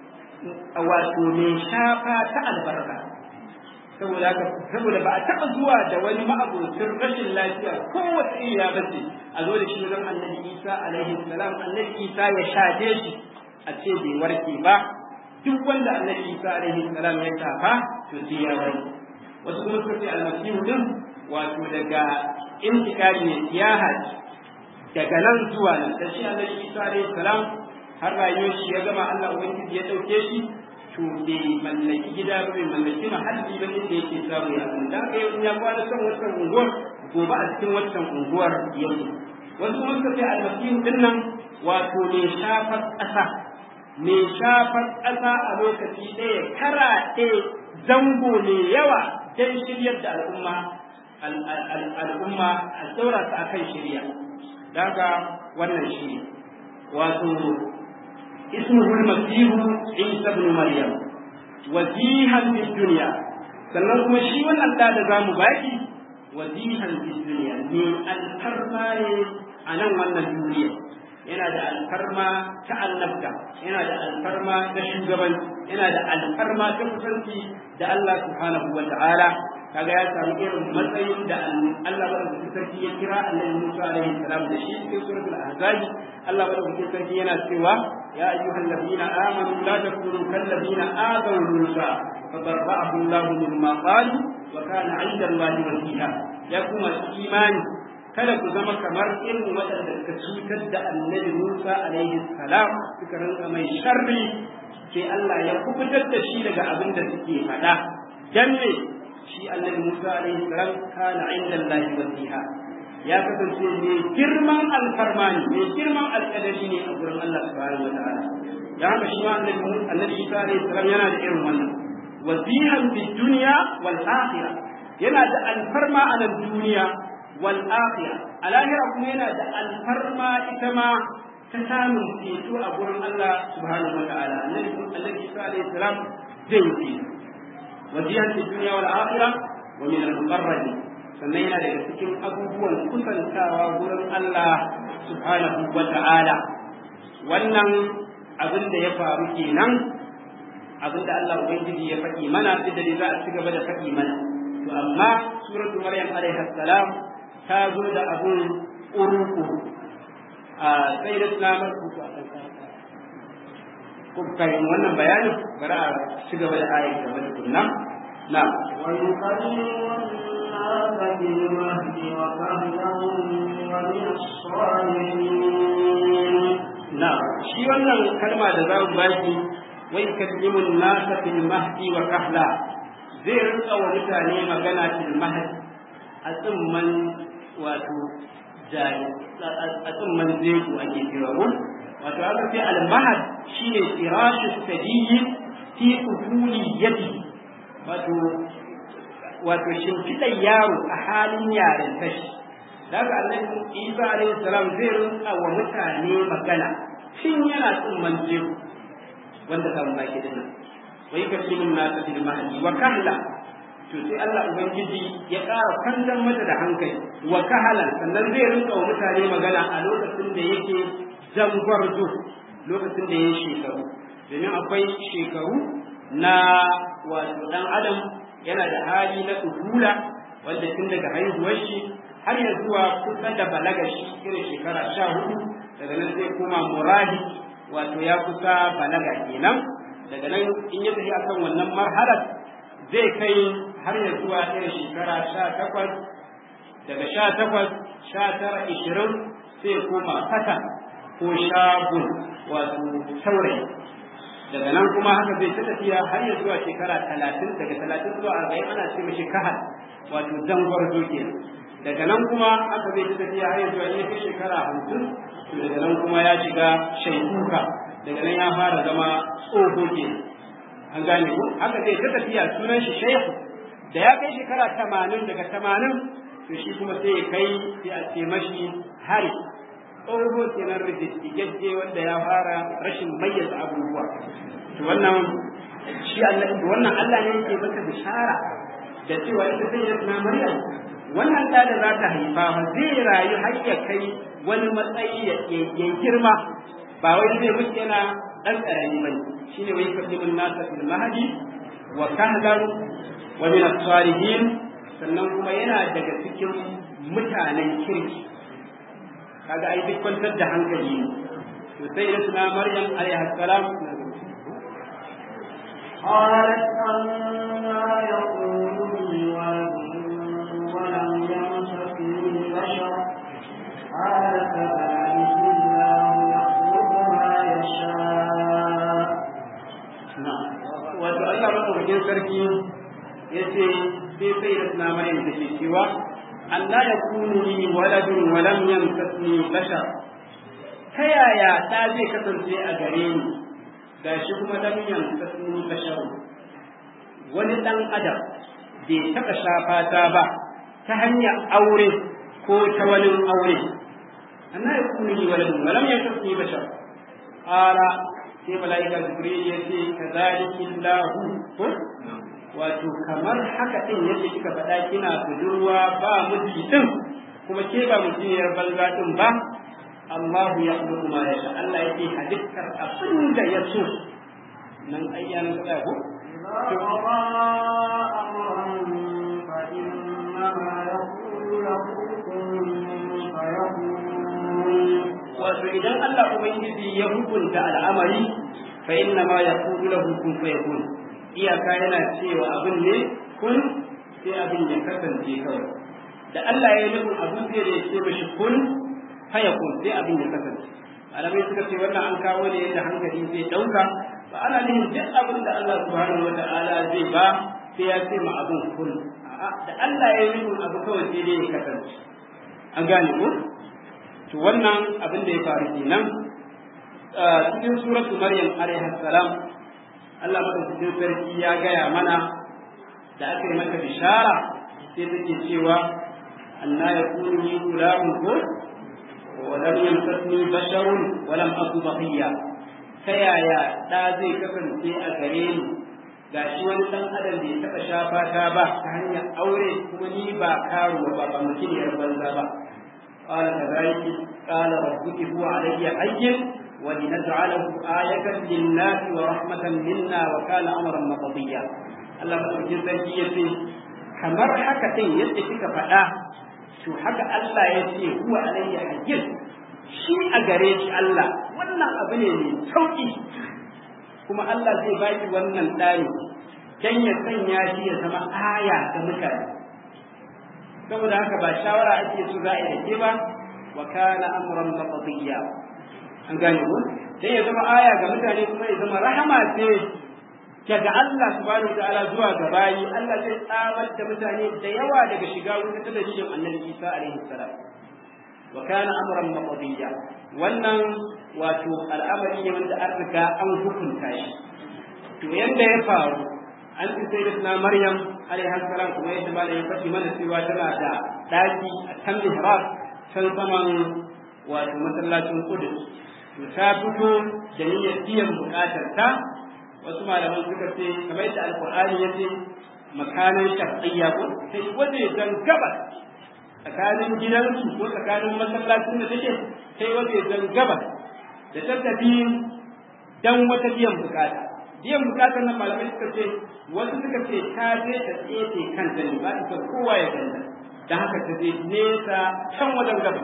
wato mai shafa ta albarka saboda haka saboda ba a taɓa zuwa da wani ma'abocin rashin lafiya kowace iriya ba ce a zo da shi wajen annabi isa alaihi salam annabi isa ya shafe shi a ce bai warke ba duk wanda annabi isa alaihi salam ya shafa to sai ya warke wasu kuma suka ce almasihu din wato daga intikari ne siyaha daga nan zuwa nan da shi annabi isa alaihi salam har rayuwar shi ya gama Allah ubangiji ya dauke shi to bai mallaki gida ba bai mallaki mahalli ba inda yake samu ya san da kai in ya kwana son wannan unguwar gobe a cikin wannan unguwar yake wasu kuma suka ce almasihu din nan wato mai shafar ƙasa mai shafar ƙasa a lokaci ɗaya karaɗe zango mai yawa don shiryar da al'umma al'umma a saura ta akan shirya daga wannan shi wato اسمه المسيح عيسى بن مريم وجيها في الدنيا sannan kuma shi wannan da da zamu baki wazihan fi dunya ne alfarma ne a nan wannan duniya yana da alfarma ta annabta yana da alfarma ta shugabanci yana da alfarma ta kusanci da Allah subhanahu wa ta'ala kaga ya samu irin matsayin da Allah madaukakin sarki ya kira annabi Musa alaihi salam da shi cikin suratul ahzab Allah madaukakin sarki yana cewa ya ayyuhal ladina amanu la takunu kal ladina adaw Musa fadarra'ahu Allah mimma qalu wa kana 'inda Allah wasiha ya kuma imani kada ku zama kamar irin waɗanda suka cutar da annabi Musa alaihi salam suka rinka mai sharri sai Allah ya kubutar da shi daga abin da suke faɗa dan ne shi annabi Musa alaihi salam kana inda Allah wasiha ya kasance mai girman alfarmani mai girman alƙadari ne a gurin Allah subhanahu wa ta'ala dan haka shi ma annabi annabi Isa alaihi salam yana da irin wannan wasihan fi dunya wal akhirah yana da alfarma a nan duniya wal akhirah a lahira kuma yana da alfarma ita ma ta samun ceto a gurin Allah subhanahu wa ta'ala annabi annabi Isa alaihi salam zai yi wajihan fi dunya wal akhirah wa min al muqarrabin sannan yana daga cikin abubuwan kusantawa gurin Allah subhanahu wa ta'ala wannan abin da ya faru kenan abin da Allah ubangiji ya faɗi mana duk da za a ci gaba da faɗi mana to amma suratul maryam alaiha salam ta zo da abun uruku a sai da tsamar ku a kuka yi wannan bayanin bari a ci gaba da ayin gaba da kunna na na shi wannan kalma da za mu baki wai kallimun nasa fil mahdi wa kahla zai rinka wa mutane magana fil mahdi a tsimman wato jari a tsimman zeku ake cewa ko wato aka ce al-mahad shine firashu sadiyyi fi ufuli yadi wato wato shimfiɗar yaro a halin yaren tashi daga annabi Isa alaihi salam zai rinka wa mutane magana tun yana tsumman jeru wanda kan baki dinnan wai ka ce min nasa fil mahdi wa kahla to sai Allah ubangiji ya ƙara kwantar mata da hankali wa kahalan sannan zai rinka wa mutane magana a lokacin da yake zangwarzo lokacin da ya shekaru domin akwai shekaru na wato dan adam yana da hali na tuhula wanda tun daga haihuwar shi har ya zuwa kusa da balaga shi irin shekara sha hudu daga nan sai kuma murahi wato ya kusa balaga kenan daga nan in ya tafi akan wannan marhalar zai kai har ya zuwa irin shekara sha takwas daga sha takwas sha tara ishirin sai koma fata ko shagun wato saurayi daga nan kuma haka zai ta tafiya har ya zuwa shekara talatin daga talatin zuwa arba'in ana ce mashi kahal wato zangwar doke daga nan kuma haka zai ta tafiya har ya zuwa ya kai shekara hamsin to daga nan kuma ya shiga shaikuka daga nan ya fara zama tsoho ke an gane ko haka zai ta tafiya sunan shi shehu da ya kai shekara tamanin daga tamanin to shi kuma sai ya kai sai a ce mashi hari tsoho kenan rijistigagge wanda ya fara rashin mayyaza abubuwa to wannan shi Allah wannan Allah ne yake maka bishara da cewa ita sai ya na Maryam wannan da da za ta haifa ba zai rayu har ya kai wani matsayi ya girma ba wai zai mutu yana dan karami bane shine wai kadimin nasa fil mahdi wa kahlan wa min as-salihin sannan kuma yana daga cikin mutanen kirki kaga ai duk kwantar da hankali ne to sai da suna Maryam alaiha salam قالت أنا يقول لي ولد ولم يمسسني بشر قال كذلك الله يخلق ما يشاء wato Allah madaukakin sarki ya ce sai sai da suna Maryam da ke cewa Allah ya kunu ni waladun wa lam yamsasni bashar ta yaya da zai kasance a gare ni gashi kuma lam yamsasni bashar wani dan adam bai taɓa shafa ta ba ta hanyar aure ko ta wani aure Allah ya kunu ni waladun wa lam yamsasni bashar qala sai mala'ika jibril ya ce kadhalika lahu ko wato kamar haka din yadda kika faɗa kina budurwa ba miji din kuma ke ba mujiyar banza din ba Allah ya khluqu ma yasha Allah yake halittar abin da ya so nan ayyan tsaya ko إذا قضى أمرا فإنما يقول له كن فيكون wato idan Allah ubangiji ya hukunta al'amari fa inna ma yaqulu lahu kun fayakun iyaka yana cewa abin ne kun sai abin ya kasance kawai da Allah ya yi nufin abin sai da ya ce mashi kun fayakun sai abin ya kasance alamai suka ce wannan an kawo ne yadda hankali zai dauka ba ana nufin duk abin da Allah subhanahu wa ta'ala zai ba sai ya ce ma abin kun a'a da Allah ya yi nufin abu kawai sai dai ya kasance an gane ko to wannan abin da ya faru kenan cikin suratu maryam alaiha salam Allah madaukakin sarki ya gaya mana da aka yi mata bishara sai take cewa anna yakunu li gulamun ko wa lam yamsasni basharun wa lam aku baqiya ta yaya da zai kasance a gare ni gashi wani dan adam bai taɓa shafa ta ba ta hanyar aure kuma ni ba karuwa ba ba mutum yar banza ba قال كذلك قال ربك هو علي حي ولنجعله آية للناس ورحمة منا وكان أمرا مقضيا الله مدوكين sarki yace kamar haka din yadda kika faɗa to haka Allah ya ce huwa alayya hayyin shi a gare shi Allah wannan abu ne mai sauki kuma Allah zai baki wannan ɗani dan ya sanya shi ya zama aya ga mutane saboda haka ba shawara ake so za a yi da ke ba wa kana amran maqdiya an gane ko sai ya zama aya ga mutane kuma ya zama rahama ce daga Allah subhanahu wataala zuwa ga bayi Allah zai tsamar da mutane da yawa daga shiga wuta ta dalilin Annabi Isa alaihi salam wa kana amran maqdiya wannan wato al'amari ne wanda an riga an hukunta shi to yanda ya faru an ci sai da Maryam alaihi salam kuma yadda ba da ya faɗi mana cewa tana da daki a kan mihrab can saman wato masallacin Qudus to ta fito da niyyar biyan bukatar ta wasu malaman suka ce kamar yadda alqur'ani yace makanan shar'iyya ko sai waje dan gabas tsakanin gidansu ko tsakanin masallacin da take sai waje dan gabas da ta tafi dan wata biyan bukata biyan bukatar nan malamai suka ce wasu suka ce ta je ta tsefe kanta ne ba ta kowa ya ganta da haka ta je nesa can wajen gaba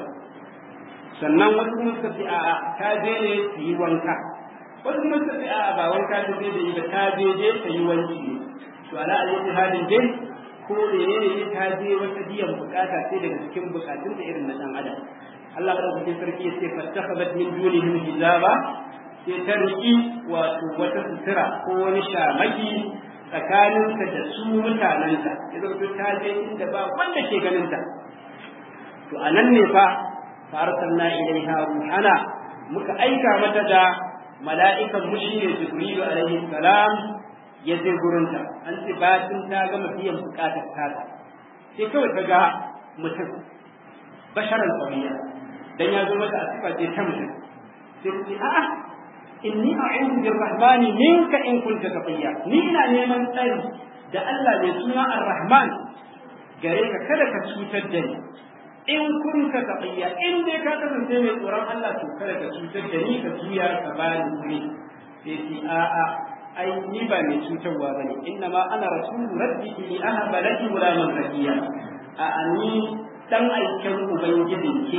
sannan wasu kuma suka ce a'a ta je ne ta yi wanka wasu kuma suka ce a'a ba wanka ta je da yi ba ta je je ta yi wanki ne to ala ayyati halin dai ko da ne ta je wata biyan bukata sai daga cikin bukatun da irin na dan adam Allah madaukakin sarki ya ce fattakhadhat min dunihim hijaba sai ta riƙi wato wata sutura ko wani shamaki tsakaninta da su mutanenta ya zama ta je inda ba wanda ke ganinta to a nan ne fa farsalna ilaiha ruhana muka aika mata da mala'ikan mu shine jibrilu alaihi salam ya je gurinta an ce bayan ta gama biyan bukatar ta sai kawai ta ga mutum basharan tsawiya dan ya zo mata a sifa ce ta mutum sai ta ce a'a inni a'udhu birrahmani minka in kunta taqiya ni ina neman tsari da Allah mai suna ar-rahman gare ka kada ka cutar da ni in kunta taqiya in dai ka kasance mai tsoron Allah to kada ka cutar da ni ka juya ka bani wuri sai ce a'a ai ni ba mai cutarwa bane inna ma ana rasulu rabbi li ahaba laki gulaman zakiya a ni dan aikin ubangijin ki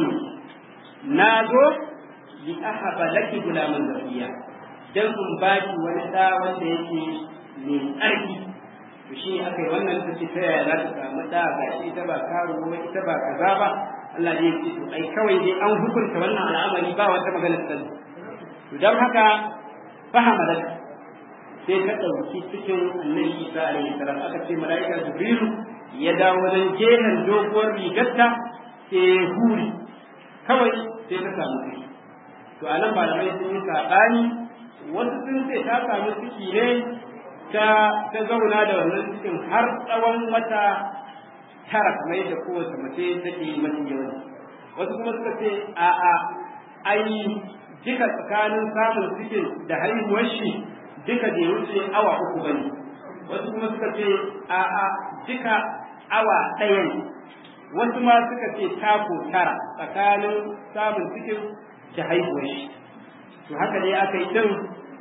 na zo li ahaba laki gulaman zakiya dan in baki wani da wanda yake mai tsarki to shi aka yi wannan ta ce ta yaya za ta samu da ga shi ita ba karo ba ita ba kaza ba Allah ne ya ce to ai kawai dai an hukunta wannan al'amari ba wata magana sani to dan haka fahama da sai ta ɗauki cikin annabi Isa alaihi salam aka ce mala'ika Jibrilu ya dawo wajen jehen doguwar rigarta sai huri kawai sai ta samu ciki to anan malamai sun yi saɓani wasu sun ce ta samu ciki ne ta ta zauna da wannan cikin har tsawon wata tara kamar yadda kowace mace take mafi yawan wasu kuma suka ce a'a ai duka tsakanin samun cikin da haihuwar shi duka bai wuce awa uku bane wasu kuma suka ce a'a duka awa ɗaya ne wasu ma suka ce tako tara tsakanin samun cikin da haihuwar shi to haka ne aka yi din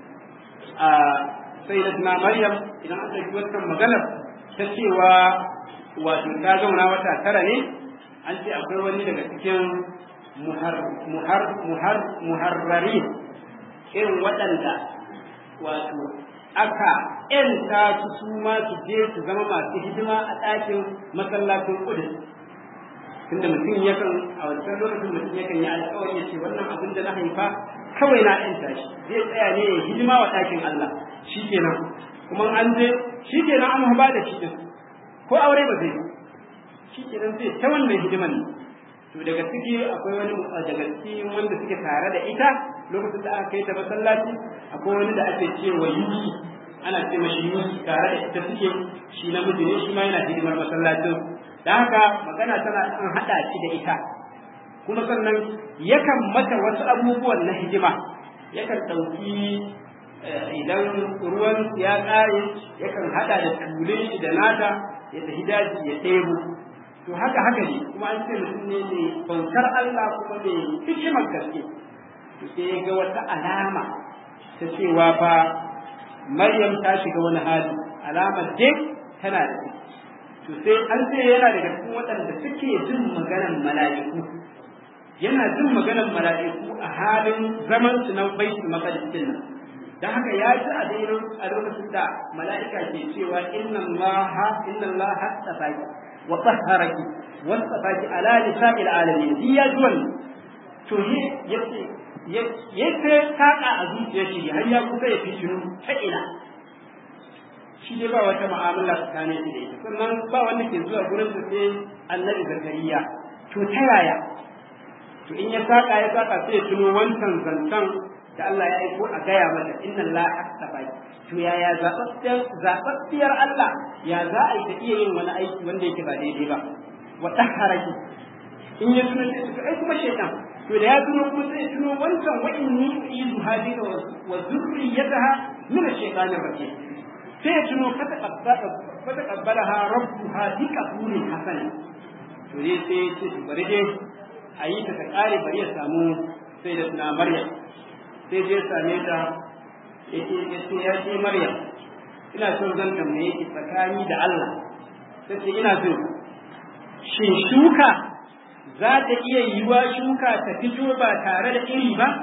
a sayyidatuna maryam idan aka yi wannan maganar ta cewa wato ta zauna wata tara ne an ce akwai wani daga cikin muhar muhar muhar muharrari irin waɗanda wato aka ‘yanta su su ma su je su zama masu hidima a ɗakin masallacin ƙudus tunda mutum yakan a wancan lokacin mutum yakan yi alƙawari ya ce wannan abin da na haifa kawai na ‘yanta shi zai tsaya ne ya hidima wa ɗakin Allah shi kenan kuma an je shi kenan an ba da shi ko aure ba zai shi kenan zai ta wannan hidiman ne to daga ciki akwai wani daga cikin wanda suke tare da ita lokacin da aka kai ta masallaci akwai wani da ake cewa yuki ana ce mashi yuki tare da ita suke shi namiji ne shi ma yana hidimar masallacin da haka magana tana an haɗa shi da ita kuma sannan yakan mata wasu abubuwan na hidima yakan ɗauki idan ruwan ya ƙare yakan haɗa da tulun shi da nata ya tafi daji ya ɗebo to haka haka ne kuma an ce mutum ne mai bautar Allah kuma mai hikimar gaske to sai ya ga wata alama ta cewa fa Maryam ta shiga wani hali alamar dai tana da to sai an ce yana daga cikin waɗanda suke jin maganar mala'iku yana jin maganar mala'iku a halin zaman su na baitul maqdis din nan dan haka ya ji a daidai a lokacin da mala'ika ke cewa inna allaha inna allaha tafaki wa tahharaki wa tafaki ala nisa'il alamin shi ya ji wannan to he yace yace taka a zuciyar shi har ya kusa ya fitinu ta ina shi dai ba wata mu'amala tsakanin shi da ita sannan ba wanda ke zuwa gurin sa sai annabi zakariya to ta yaya to in ya saka ya saka sai ya tuno wancan zancen da Allah ya aiko a gaya mata inna Allah astafa to yaya zababbiyar zababbiyar Allah ya za a yi ta iya yin wani aiki wanda yake ba daidai ba wa tahharaki in ya tuno sai ai kuma shaytan to da ya tuno kuma sai ya tuno wancan wa inni uizu hadika wa zurriyataha min ash-shaytanir rajim sai ya tuno fata qabbala fata qabbalaha rabbuha bi qabulin hasan to dai sai ya ce bari dai a yi ta ta kare bari ya samu sai da tuna maryam sai je same ta yake yace ya ce Maryam ina son zan tambaye ki tsakani da Allah sai ce ina so shin shuka za ta iya yiwa shuka ta fito ba tare da iri ba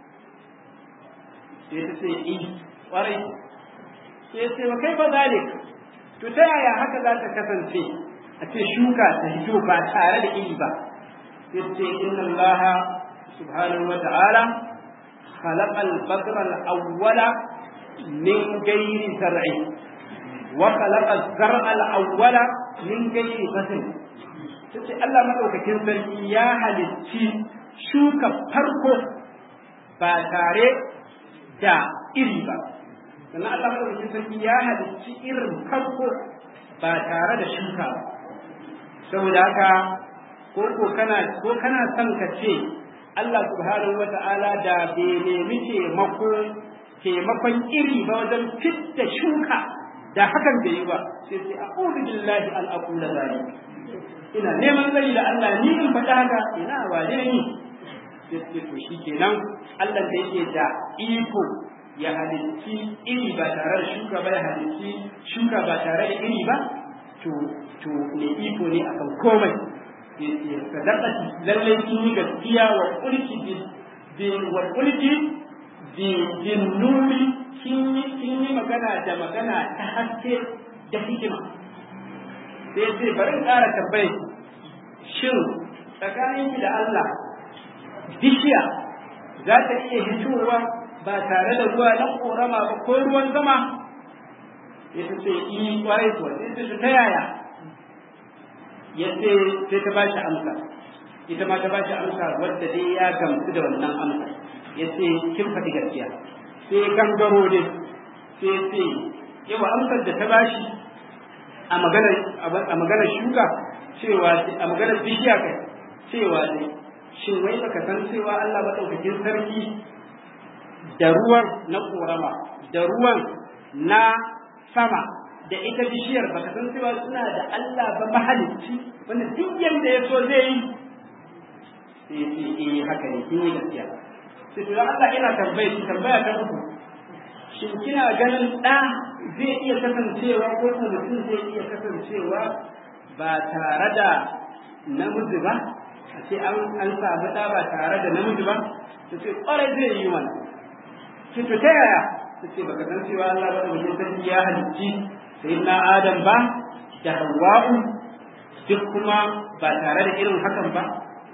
sai ta ce i kwarai sai ce wa kai fa zalik to ta yaya haka za ta kasance a ce shuka ta fito ba tare da iri ba sai ce inna Allah subhanahu wa ta'ala خلق البذر الأول من غير زرع وخلق الزرع الأول من غير بذر sai Allah madaukakin sarki ya halicci shuka farko ba tare da iri ba sannan Allah madaukakin sarki ya halicci irin farko ba tare da shuka ba saboda haka ko ko kana ko kana son ka ce Allah subhanahu wata'ala da bai nemi taimako taimakon iri ba wajen fitta shuka da hakan bai yi ba sai sai a'udhu billahi an aqula zalik ina neman tsari da Allah ni in faɗa haka ina wane ni sai sai to shikenan Allah da yake da iko ya halicci iri ba tare da shuka ba ya halicci shuka ba tare da iri ba to to ne iko ne akan komai sadaqati lallai kin yi gaskiya wa kulki bi wa kulki bi bin nuri kin yi kin yi magana da magana ta haske da hikima sai sai bari ƙara tambaye shin tsakaninki da Allah bishiya za ta iya hitowa ba tare da ruwa na korama ba ko ruwan zama ya ce yi kwarai kuwa sai ta ta yaya ya ce sai ta bashi amsa ita ma ta bashi amsa wadda dai ya gamsu da wannan amsa ya ce kin faɗi gaskiya sai gangaro ne sai ce yawa amsar da ta bashi a maganar a maganar shuka cewa a maganar bishiya kai cewa ne shin wai baka san cewa Allah madaukakin sarki da ruwan na korama da ruwan na sama da ita bishiyar baka san cewa suna da Allah ba mahalicci wanda duk yanda ya so zai yi sai ce eh haka ne kin yi gaskiya sai to Allah ina tambaye ki tambaya ta uku shin kina ganin da zai iya kasancewa ko kuma mutum zai iya kasancewa ba tare da namiji ba a ce an an samu da ba tare da namiji ba ta ce kwarai zai yi mana ce to ta yaya ta ce baka san cewa Allah ba da sarki ya halicci sayyidina Adam ba da Hawwa'u duk kuma ba tare da irin hakan ba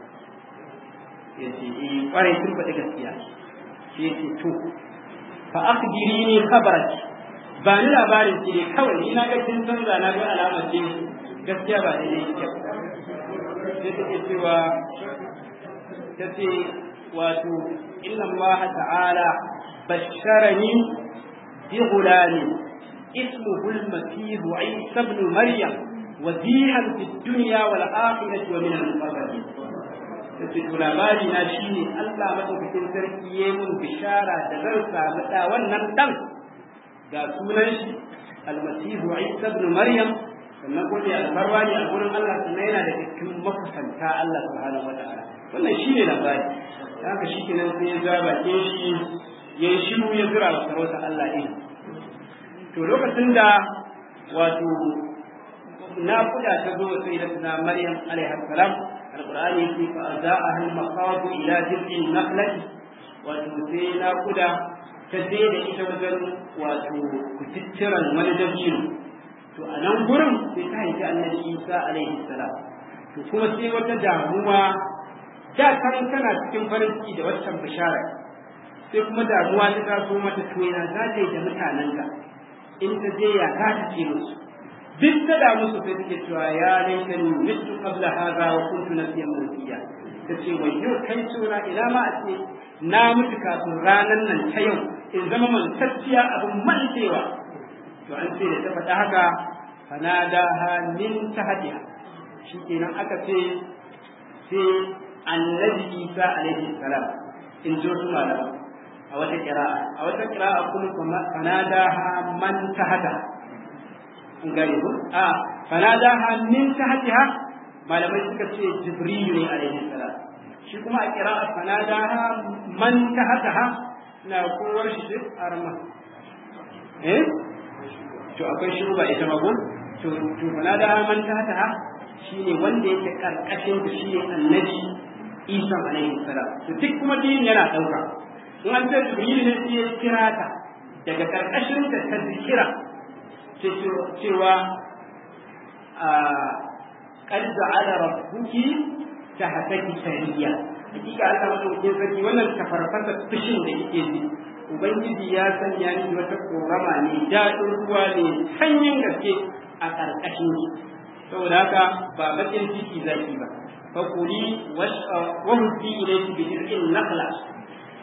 yace eh kwarai sun faɗi gaskiya sai yace to fa akhbiri ni khabarak ba ni labarin ki ne kawai ina ga kin canza na ga alamar ce gaskiya ba da yake sai take cewa tace wato inna Allah ta'ala basharani bi gulamin اسمه المسيح عيسى ابن مريم وزيها في الدنيا والآخرة ومن المقربين tace labari na shine Allah madaukakin sarki ya mun bishara da zan samu da wannan dan ga sunan shi almasihu Isa ibn Maryam sannan ko da albarwa ne a gurin Allah sannan yana da cikin makusanta Allah subhanahu wataala wannan shine labari haka shi kenan sai ya zaba ke shi yayi shiru ya zura wa sarauta Allah din to lokacin da wato naƙuda ta zo sai da tuna Maryam alaiha salam alqur'ani yake fa azaaha al-maqad ila jil'in nakhlati wato sai naƙuda ta je da ita wajen wato kutittiran wani dabino to a nan gurin sai ta haifi annabi Isa alaihi salam to kuma sai wata damuwa da kan tana cikin farin ciki da waccan bishara sai kuma damuwa ta taso mata to yana za ta yi da mutanenta in ta je ya za ta ce musu duk ta da musu sai take cewa ya laita ni mitu qabla hadha wa kuntu nasiyan mansiya tace wayyo kai tsora ina ma a ce na mutu kafin ranan nan ta yau in zama mantacciya abin mantewa to an ce da ta faɗa haka fanadaha min tahtiha shikenan aka ce sai annabi Isa alaihi salam in jo su malama a wata kira'a a wata kira'a kuma fanadaha man tahta an gane ko a fanadaha min tahtiha malamai suka ce jibril ne alaihi salam shi kuma a kira'a fanadaha man tahtaha na kowar shi duk arma eh to akwai shi ba ita mago to to fanadaha man tahtaha shine wanda yake karkashin da shi annabi Isa alaihi salam to duk kuma din yana dauka in an ce jibril ne sai ya kira ta daga karkashin da ta zikira cewa a qad ja'ala rabbuki tahtaki sariya hakika Allah madaukakin sarki wannan tafarfasa fushin da yake ji ubangiji ya sanya ni wata korama ne daɗin ruwa ne sanyin gaske a ƙarƙashin saboda haka ba bakin ciki zaki ba fakuli wa hudi ilayki bi dir'in naqla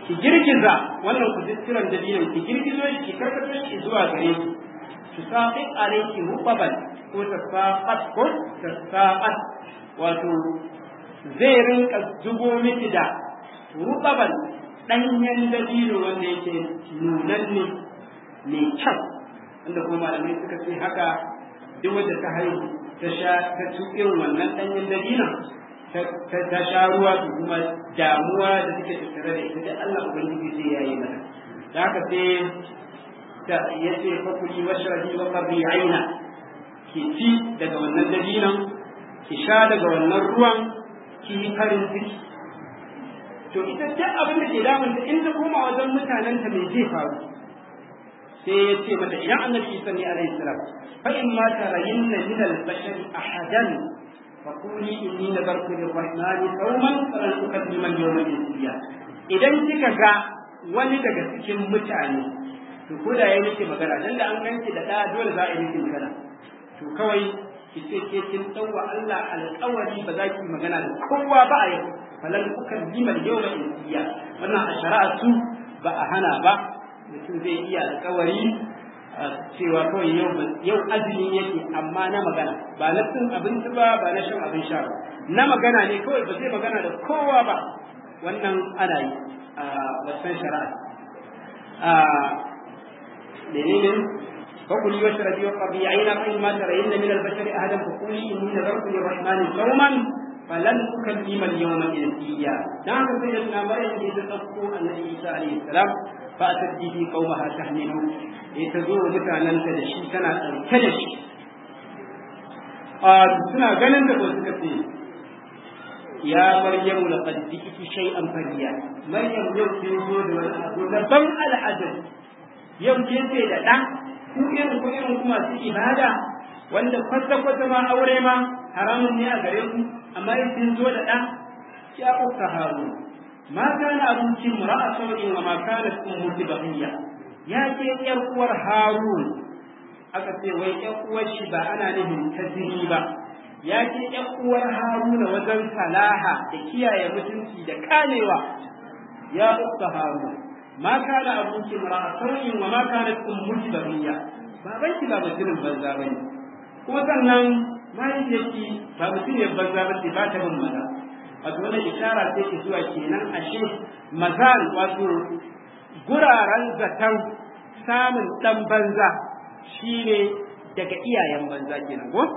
ki girgiza wannan kututturan dabinan ki girgizo shi ki karkato shi zuwa gare ki ki sa'i alayki rubaban ko ta saqat ko ta saqat wato zai rinka zubo miki da rubaban danyen dabino wanda yake nunanne mai kyau wanda kuma malamai suka ce haka duk wanda ta haihu ta sha ta ci irin wannan danyen dabinon ta sha ruwa su kuma damuwa da suke tattare da ita da Allah ubangiji zai yayi mata da haka sai ta yace fa kuli washrabi wa qarri aina ki ci daga wannan dabinon ki sha daga wannan ruwan ki yi farin ciki to ita duk abin da ke damun ta in ta koma wajen mutanen ta me zai faru sai ya ce mata idan annabi Isa ne alaihi salam fa in ma tarayinna min al-bashari ahadan فقولي إني نذرت للرحمن صوما فلن أكلم اليوم إنسيا idan kika ga wani daga cikin mutane to ko da ya miki magana dan da an ganki da da dole za a yi miki magana to kawai ki ce ke kin tsawa Allah alƙawari ba za ki magana da kowa ba a yau falan kukan lima yawma insiya wannan a shari'a su ba a hana ba mutum zai iya alƙawari cewa kawai yau yau azumi yake amma na magana ba na cin abinci ba ba na shan abin sha ba na magana ne kawai ba zai magana da kowa ba wannan ana yi a wasan shari'a a menene فكلي واشربي وقضي عينا فإما ترين من البشر أحدا فقولي إني نذرت للرحمن صوما فلن أكلم اليوم إنسيا نعم سيدنا مريم إذا تقول النبي عيسى عليه السلام فأتت به قومها تحمله لتزور متانا تدشي سنة تدشي قال سنة قلن تقول سكتي يا مريم لقد جئت شيئا فريا مريم يوم تنزول والأبو لبن العدل يوم تنزل لدى ku irin ku irin ku masu ibada wanda kwata-kwata ma aure ma haramun ne a gare ku amma in sun zo da ɗan ya ukka haru ma kana abincin mura'a sau'in wa ma kana ummuki bahiya ya ce ƴar uwar harun aka ce wai ƴar uwar shi ba ana nufin ta jini ba ya ce ƴar uwar haruna wajen salaha da kiyaye mutunci da kamewa ya ukka harun ma kana abuki mara'a sauyin wa ma kana ummuki bariya baban ki ba mutumin banza bane kuma sannan mahaifiyarki ba mutumin banza ba ce ba ta bin maza wato wannan ishara ce ke zuwa kenan ashe mazal wato guraren zaton samun dan banza shine daga iyayen banza kenan ko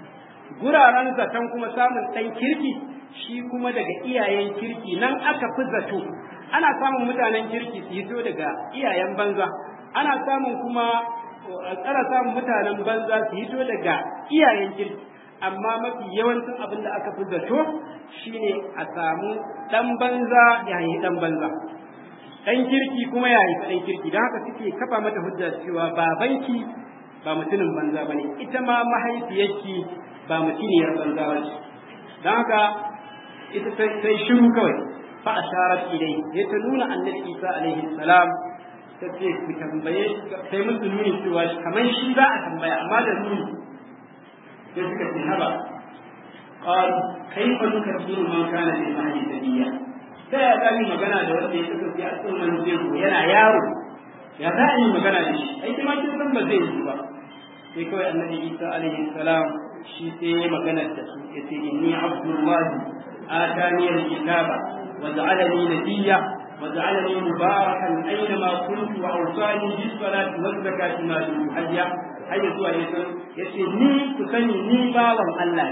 guraren zaton kuma samun dan kirki shi kuma daga iyayen kirki nan aka fi zato ana samun mutanen kirki su hito daga iyayen banza ana samun kuma tsara samun mutanen banza su hito daga iyayen kirki amma mafi yawancin abin da aka fi zato shine a samu dan banza ya yi dan banza dan kirki kuma ya yi dan kirki don haka suke kafa mata hujja cewa babanki ba mutumin banza bane ita ma mahaifiyarki ba mutuniyar banza bace don haka ita sai shiru kawai fa asharat ilai sai ta nuna annabi Isa alaihi salam ta ce ku tambaye sai musu nuni cewa kamar shi za a tambaya amma da nuni sai suka ce haba qal kaifa nukabbiru man kana fi mahdi sabiya sai ya ga magana da wanda ya kasance a cikin man jego yana yaro ya za a yi magana da shi ai kuma kin san ba zai yi ba sai kawai annabi Isa alaihi salam shi sai magana da su yace inni abdullahi آتاني الكتاب وجعلني نبيا وجعلني مباركا أينما كنت وأوصاني بالصلاة والزكاة ما دمت حيا حيا سوى يسي ني كسني ني باوان الله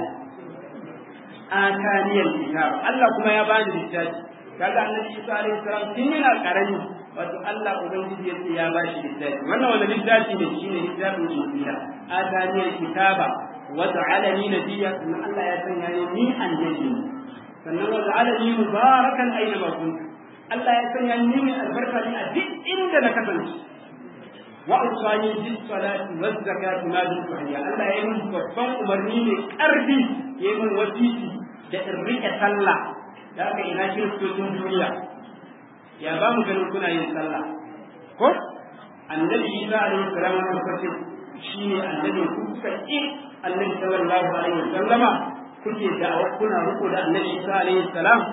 آتاني الكتاب الله كما يباني الكتاب kaga annabi Isa alaihi salam tun yana karami wato Allah ubangiji yace ya bashi littafi wannan wani littafi ne shine littafin Injila atani alkitaba wa ja'alani nabiyya kuma Allah ya sanya ni annabi sannan wa ja'alani mubarakan aina ma kuntu Allah ya sanya ni mai albarka ne a duk inda na kasance wa usani bis salati waz zakati ma dun hayya Allah ya yi min babban umarni mai karfi ya yi min wasiti da in rike sallah da aka ina kiristocin duniya ya ba mu ganin kuna yin sallah ko annabi Isa alaihi salam ya kace shine annabi ku kuka ki annabi sallallahu alaihi wasallama kuke da'awa kuna riko da annabi Isa alaihi salam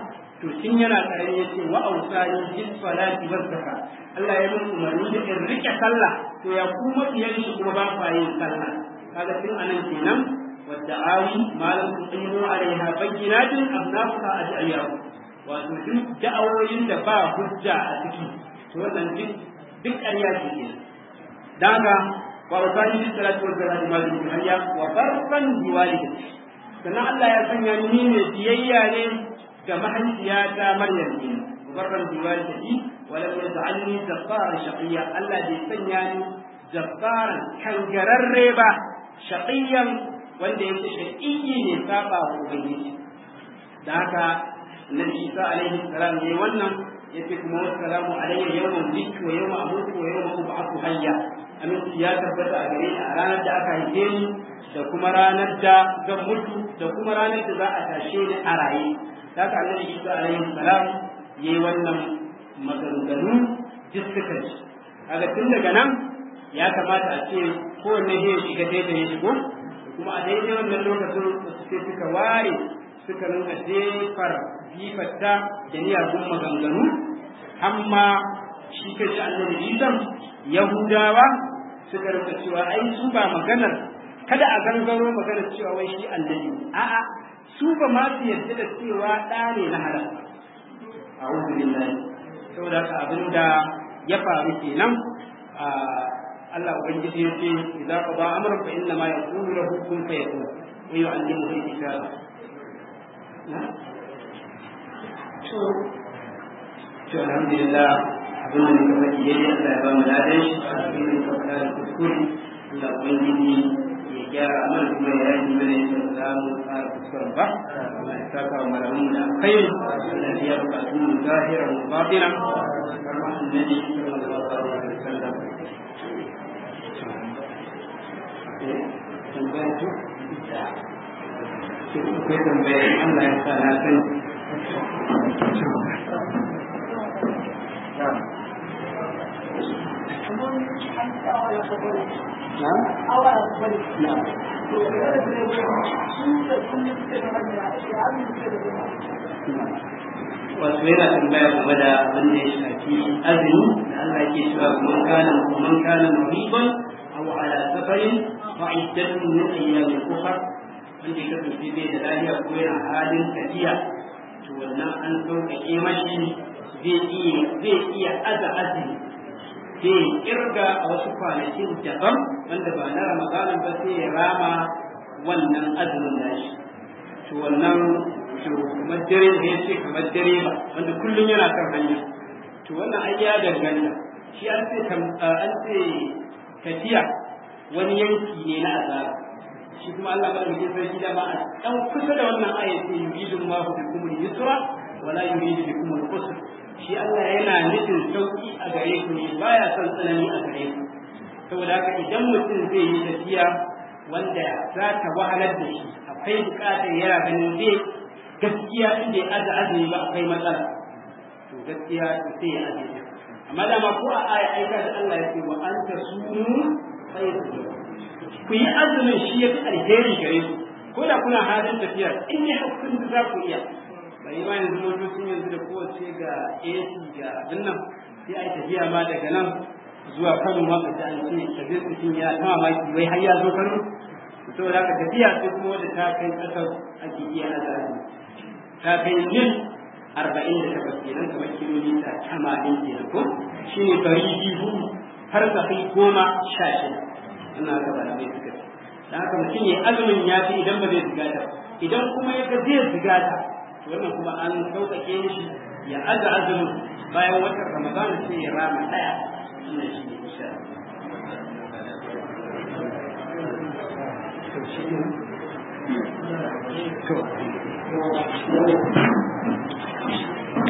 to tun yana karami yace wa ausani bis salati was zakat Allah ya mun umarni da in rike sallah to ya kuma biyan shi kuma ba fa yin sallah kaga tun anan kenan wadda awi malam tuqimu alaiha bayyinatin abnafuha ajayyahu wato duk da'awoyin da ba hujja a ciki to wannan duk duk ƙarya ce kenan daga wa wasani bis salati was zakat ma dun hayya wa barran biwalidati sannan Allah ya sanya ni ne biyayya ne ga mahaifiyata Maryam ne barran biwalidati wa lam yaj'alni jabbaran shaqiyya Allah bai sanya ni jabbaran kangararre ba shaqiyan wanda yake shaqiyyi ne saba wa ubangiji da haka Nabi Isa alaihi salam ne wannan yace kuma wassalamu alayya yawma wulidtu wa yawma amutu wa yawma ub'athu hayya aminci ya tabbata a gare ni a ranar da aka haife ni da kuma ranar da zan mutu da kuma ranar da za a tashe ni a raye da haka annabi Isa alaihi salam yayi wannan maganganu duk suka ci kaga tun daga nan ya kamata a ce kowanne zai shiga daidai ya shigo kuma a daidai wannan lokacin sai suka ware suka nuna jefar jifarta da miyagun maganganu amma shi ka shi annabi isan yahudawa suka rinka cewa ai su ba maganar kada a gangaro maganar cewa wai shi annabi a'a su ba ma su yarda da cewa ɗa ne na halal a'udhu billahi saboda haka abin da ya faru kenan Allah ubangiji ya ce idza qada amran fa inna ma yaqulu lahu kun fayakun wa yu'allimuhu al-kitaba to to alhamdulillah abin da muka faɗi yayi Allah ya ba mu ladan shi abin da muka faɗa da kuskure Allah ubangiji ya gyara mana kuma ya yi mana yadda za mu fara kuskuren ba Allah ya saka wa malamu da kai Allah ya biya bukatun mu zahiran mu batina kama annabi sallallahu alaihi wasallam tambaya to akwai tambaya Allah ya sa na sani wasu yana tambaya game da abin da ya shafi azumi da Allah ke cewa man kana man kana mariban aw ala safarin fa iddatun min ayyamin ukhra wanda ya kasance bai da lafiya ko yana halin tafiya to wannan an sauƙaƙe mashi zai iya zai iya aza azumi zai kirga a wasu kwanakin daban wanda ba na ramadanin ba sai ya rama wannan azumin nashi to wannan to kamar dare da ya ce kamar dare ba wanda kullum yana kan hanya to wannan ai ya danganta shi an ce an ce tafiya wani yanki ne na azaba shi kuma Allah ba da sarki da ba a dan kusa da wannan aya ce yuridu Allahu bikum al-yusra wa la yuridu bikum al-usra shi Allah yana nufin sauki a gare ku ne baya son tsanani a gare ku saboda haka idan mutum zai yi tafiya wanda za ta wahalar da shi akwai bukatar yana ganin zai gaskiya inda ya aza azumi ba akwai matsala to gaskiya sai ya azumi amma dama ko a aya aika da Allah ya ce wa anta sumu khairu ku yi azumin shi ya fi alheri gare ku ko da kuna halin tafiya in ne hakkin za ku iya bai ma yanzu motocin yanzu da kowace ga AC ga abin nan sai a yi tafiya ma daga nan zuwa Kano ma ka ji an ce tafiya cikin ya ta mamaki wai har ya zo Kano saboda haka tafiya sai kuma wanda ta kai ƙasar ake iya azumi ta kai mil arba'in da takwas kenan kamar kilomita tamanin kenan ko shi ne bari biyu har ka kai goma sha shida ina haka ba da mai suka ce da haka mutum ya azumin ya fi idan ba zai zigata idan kuma ya ga zai zigata to wannan kuma an sauƙaƙe shi ya aza azumin bayan watan ramadan sai ya rama ɗaya wannan shi ne insha Allah.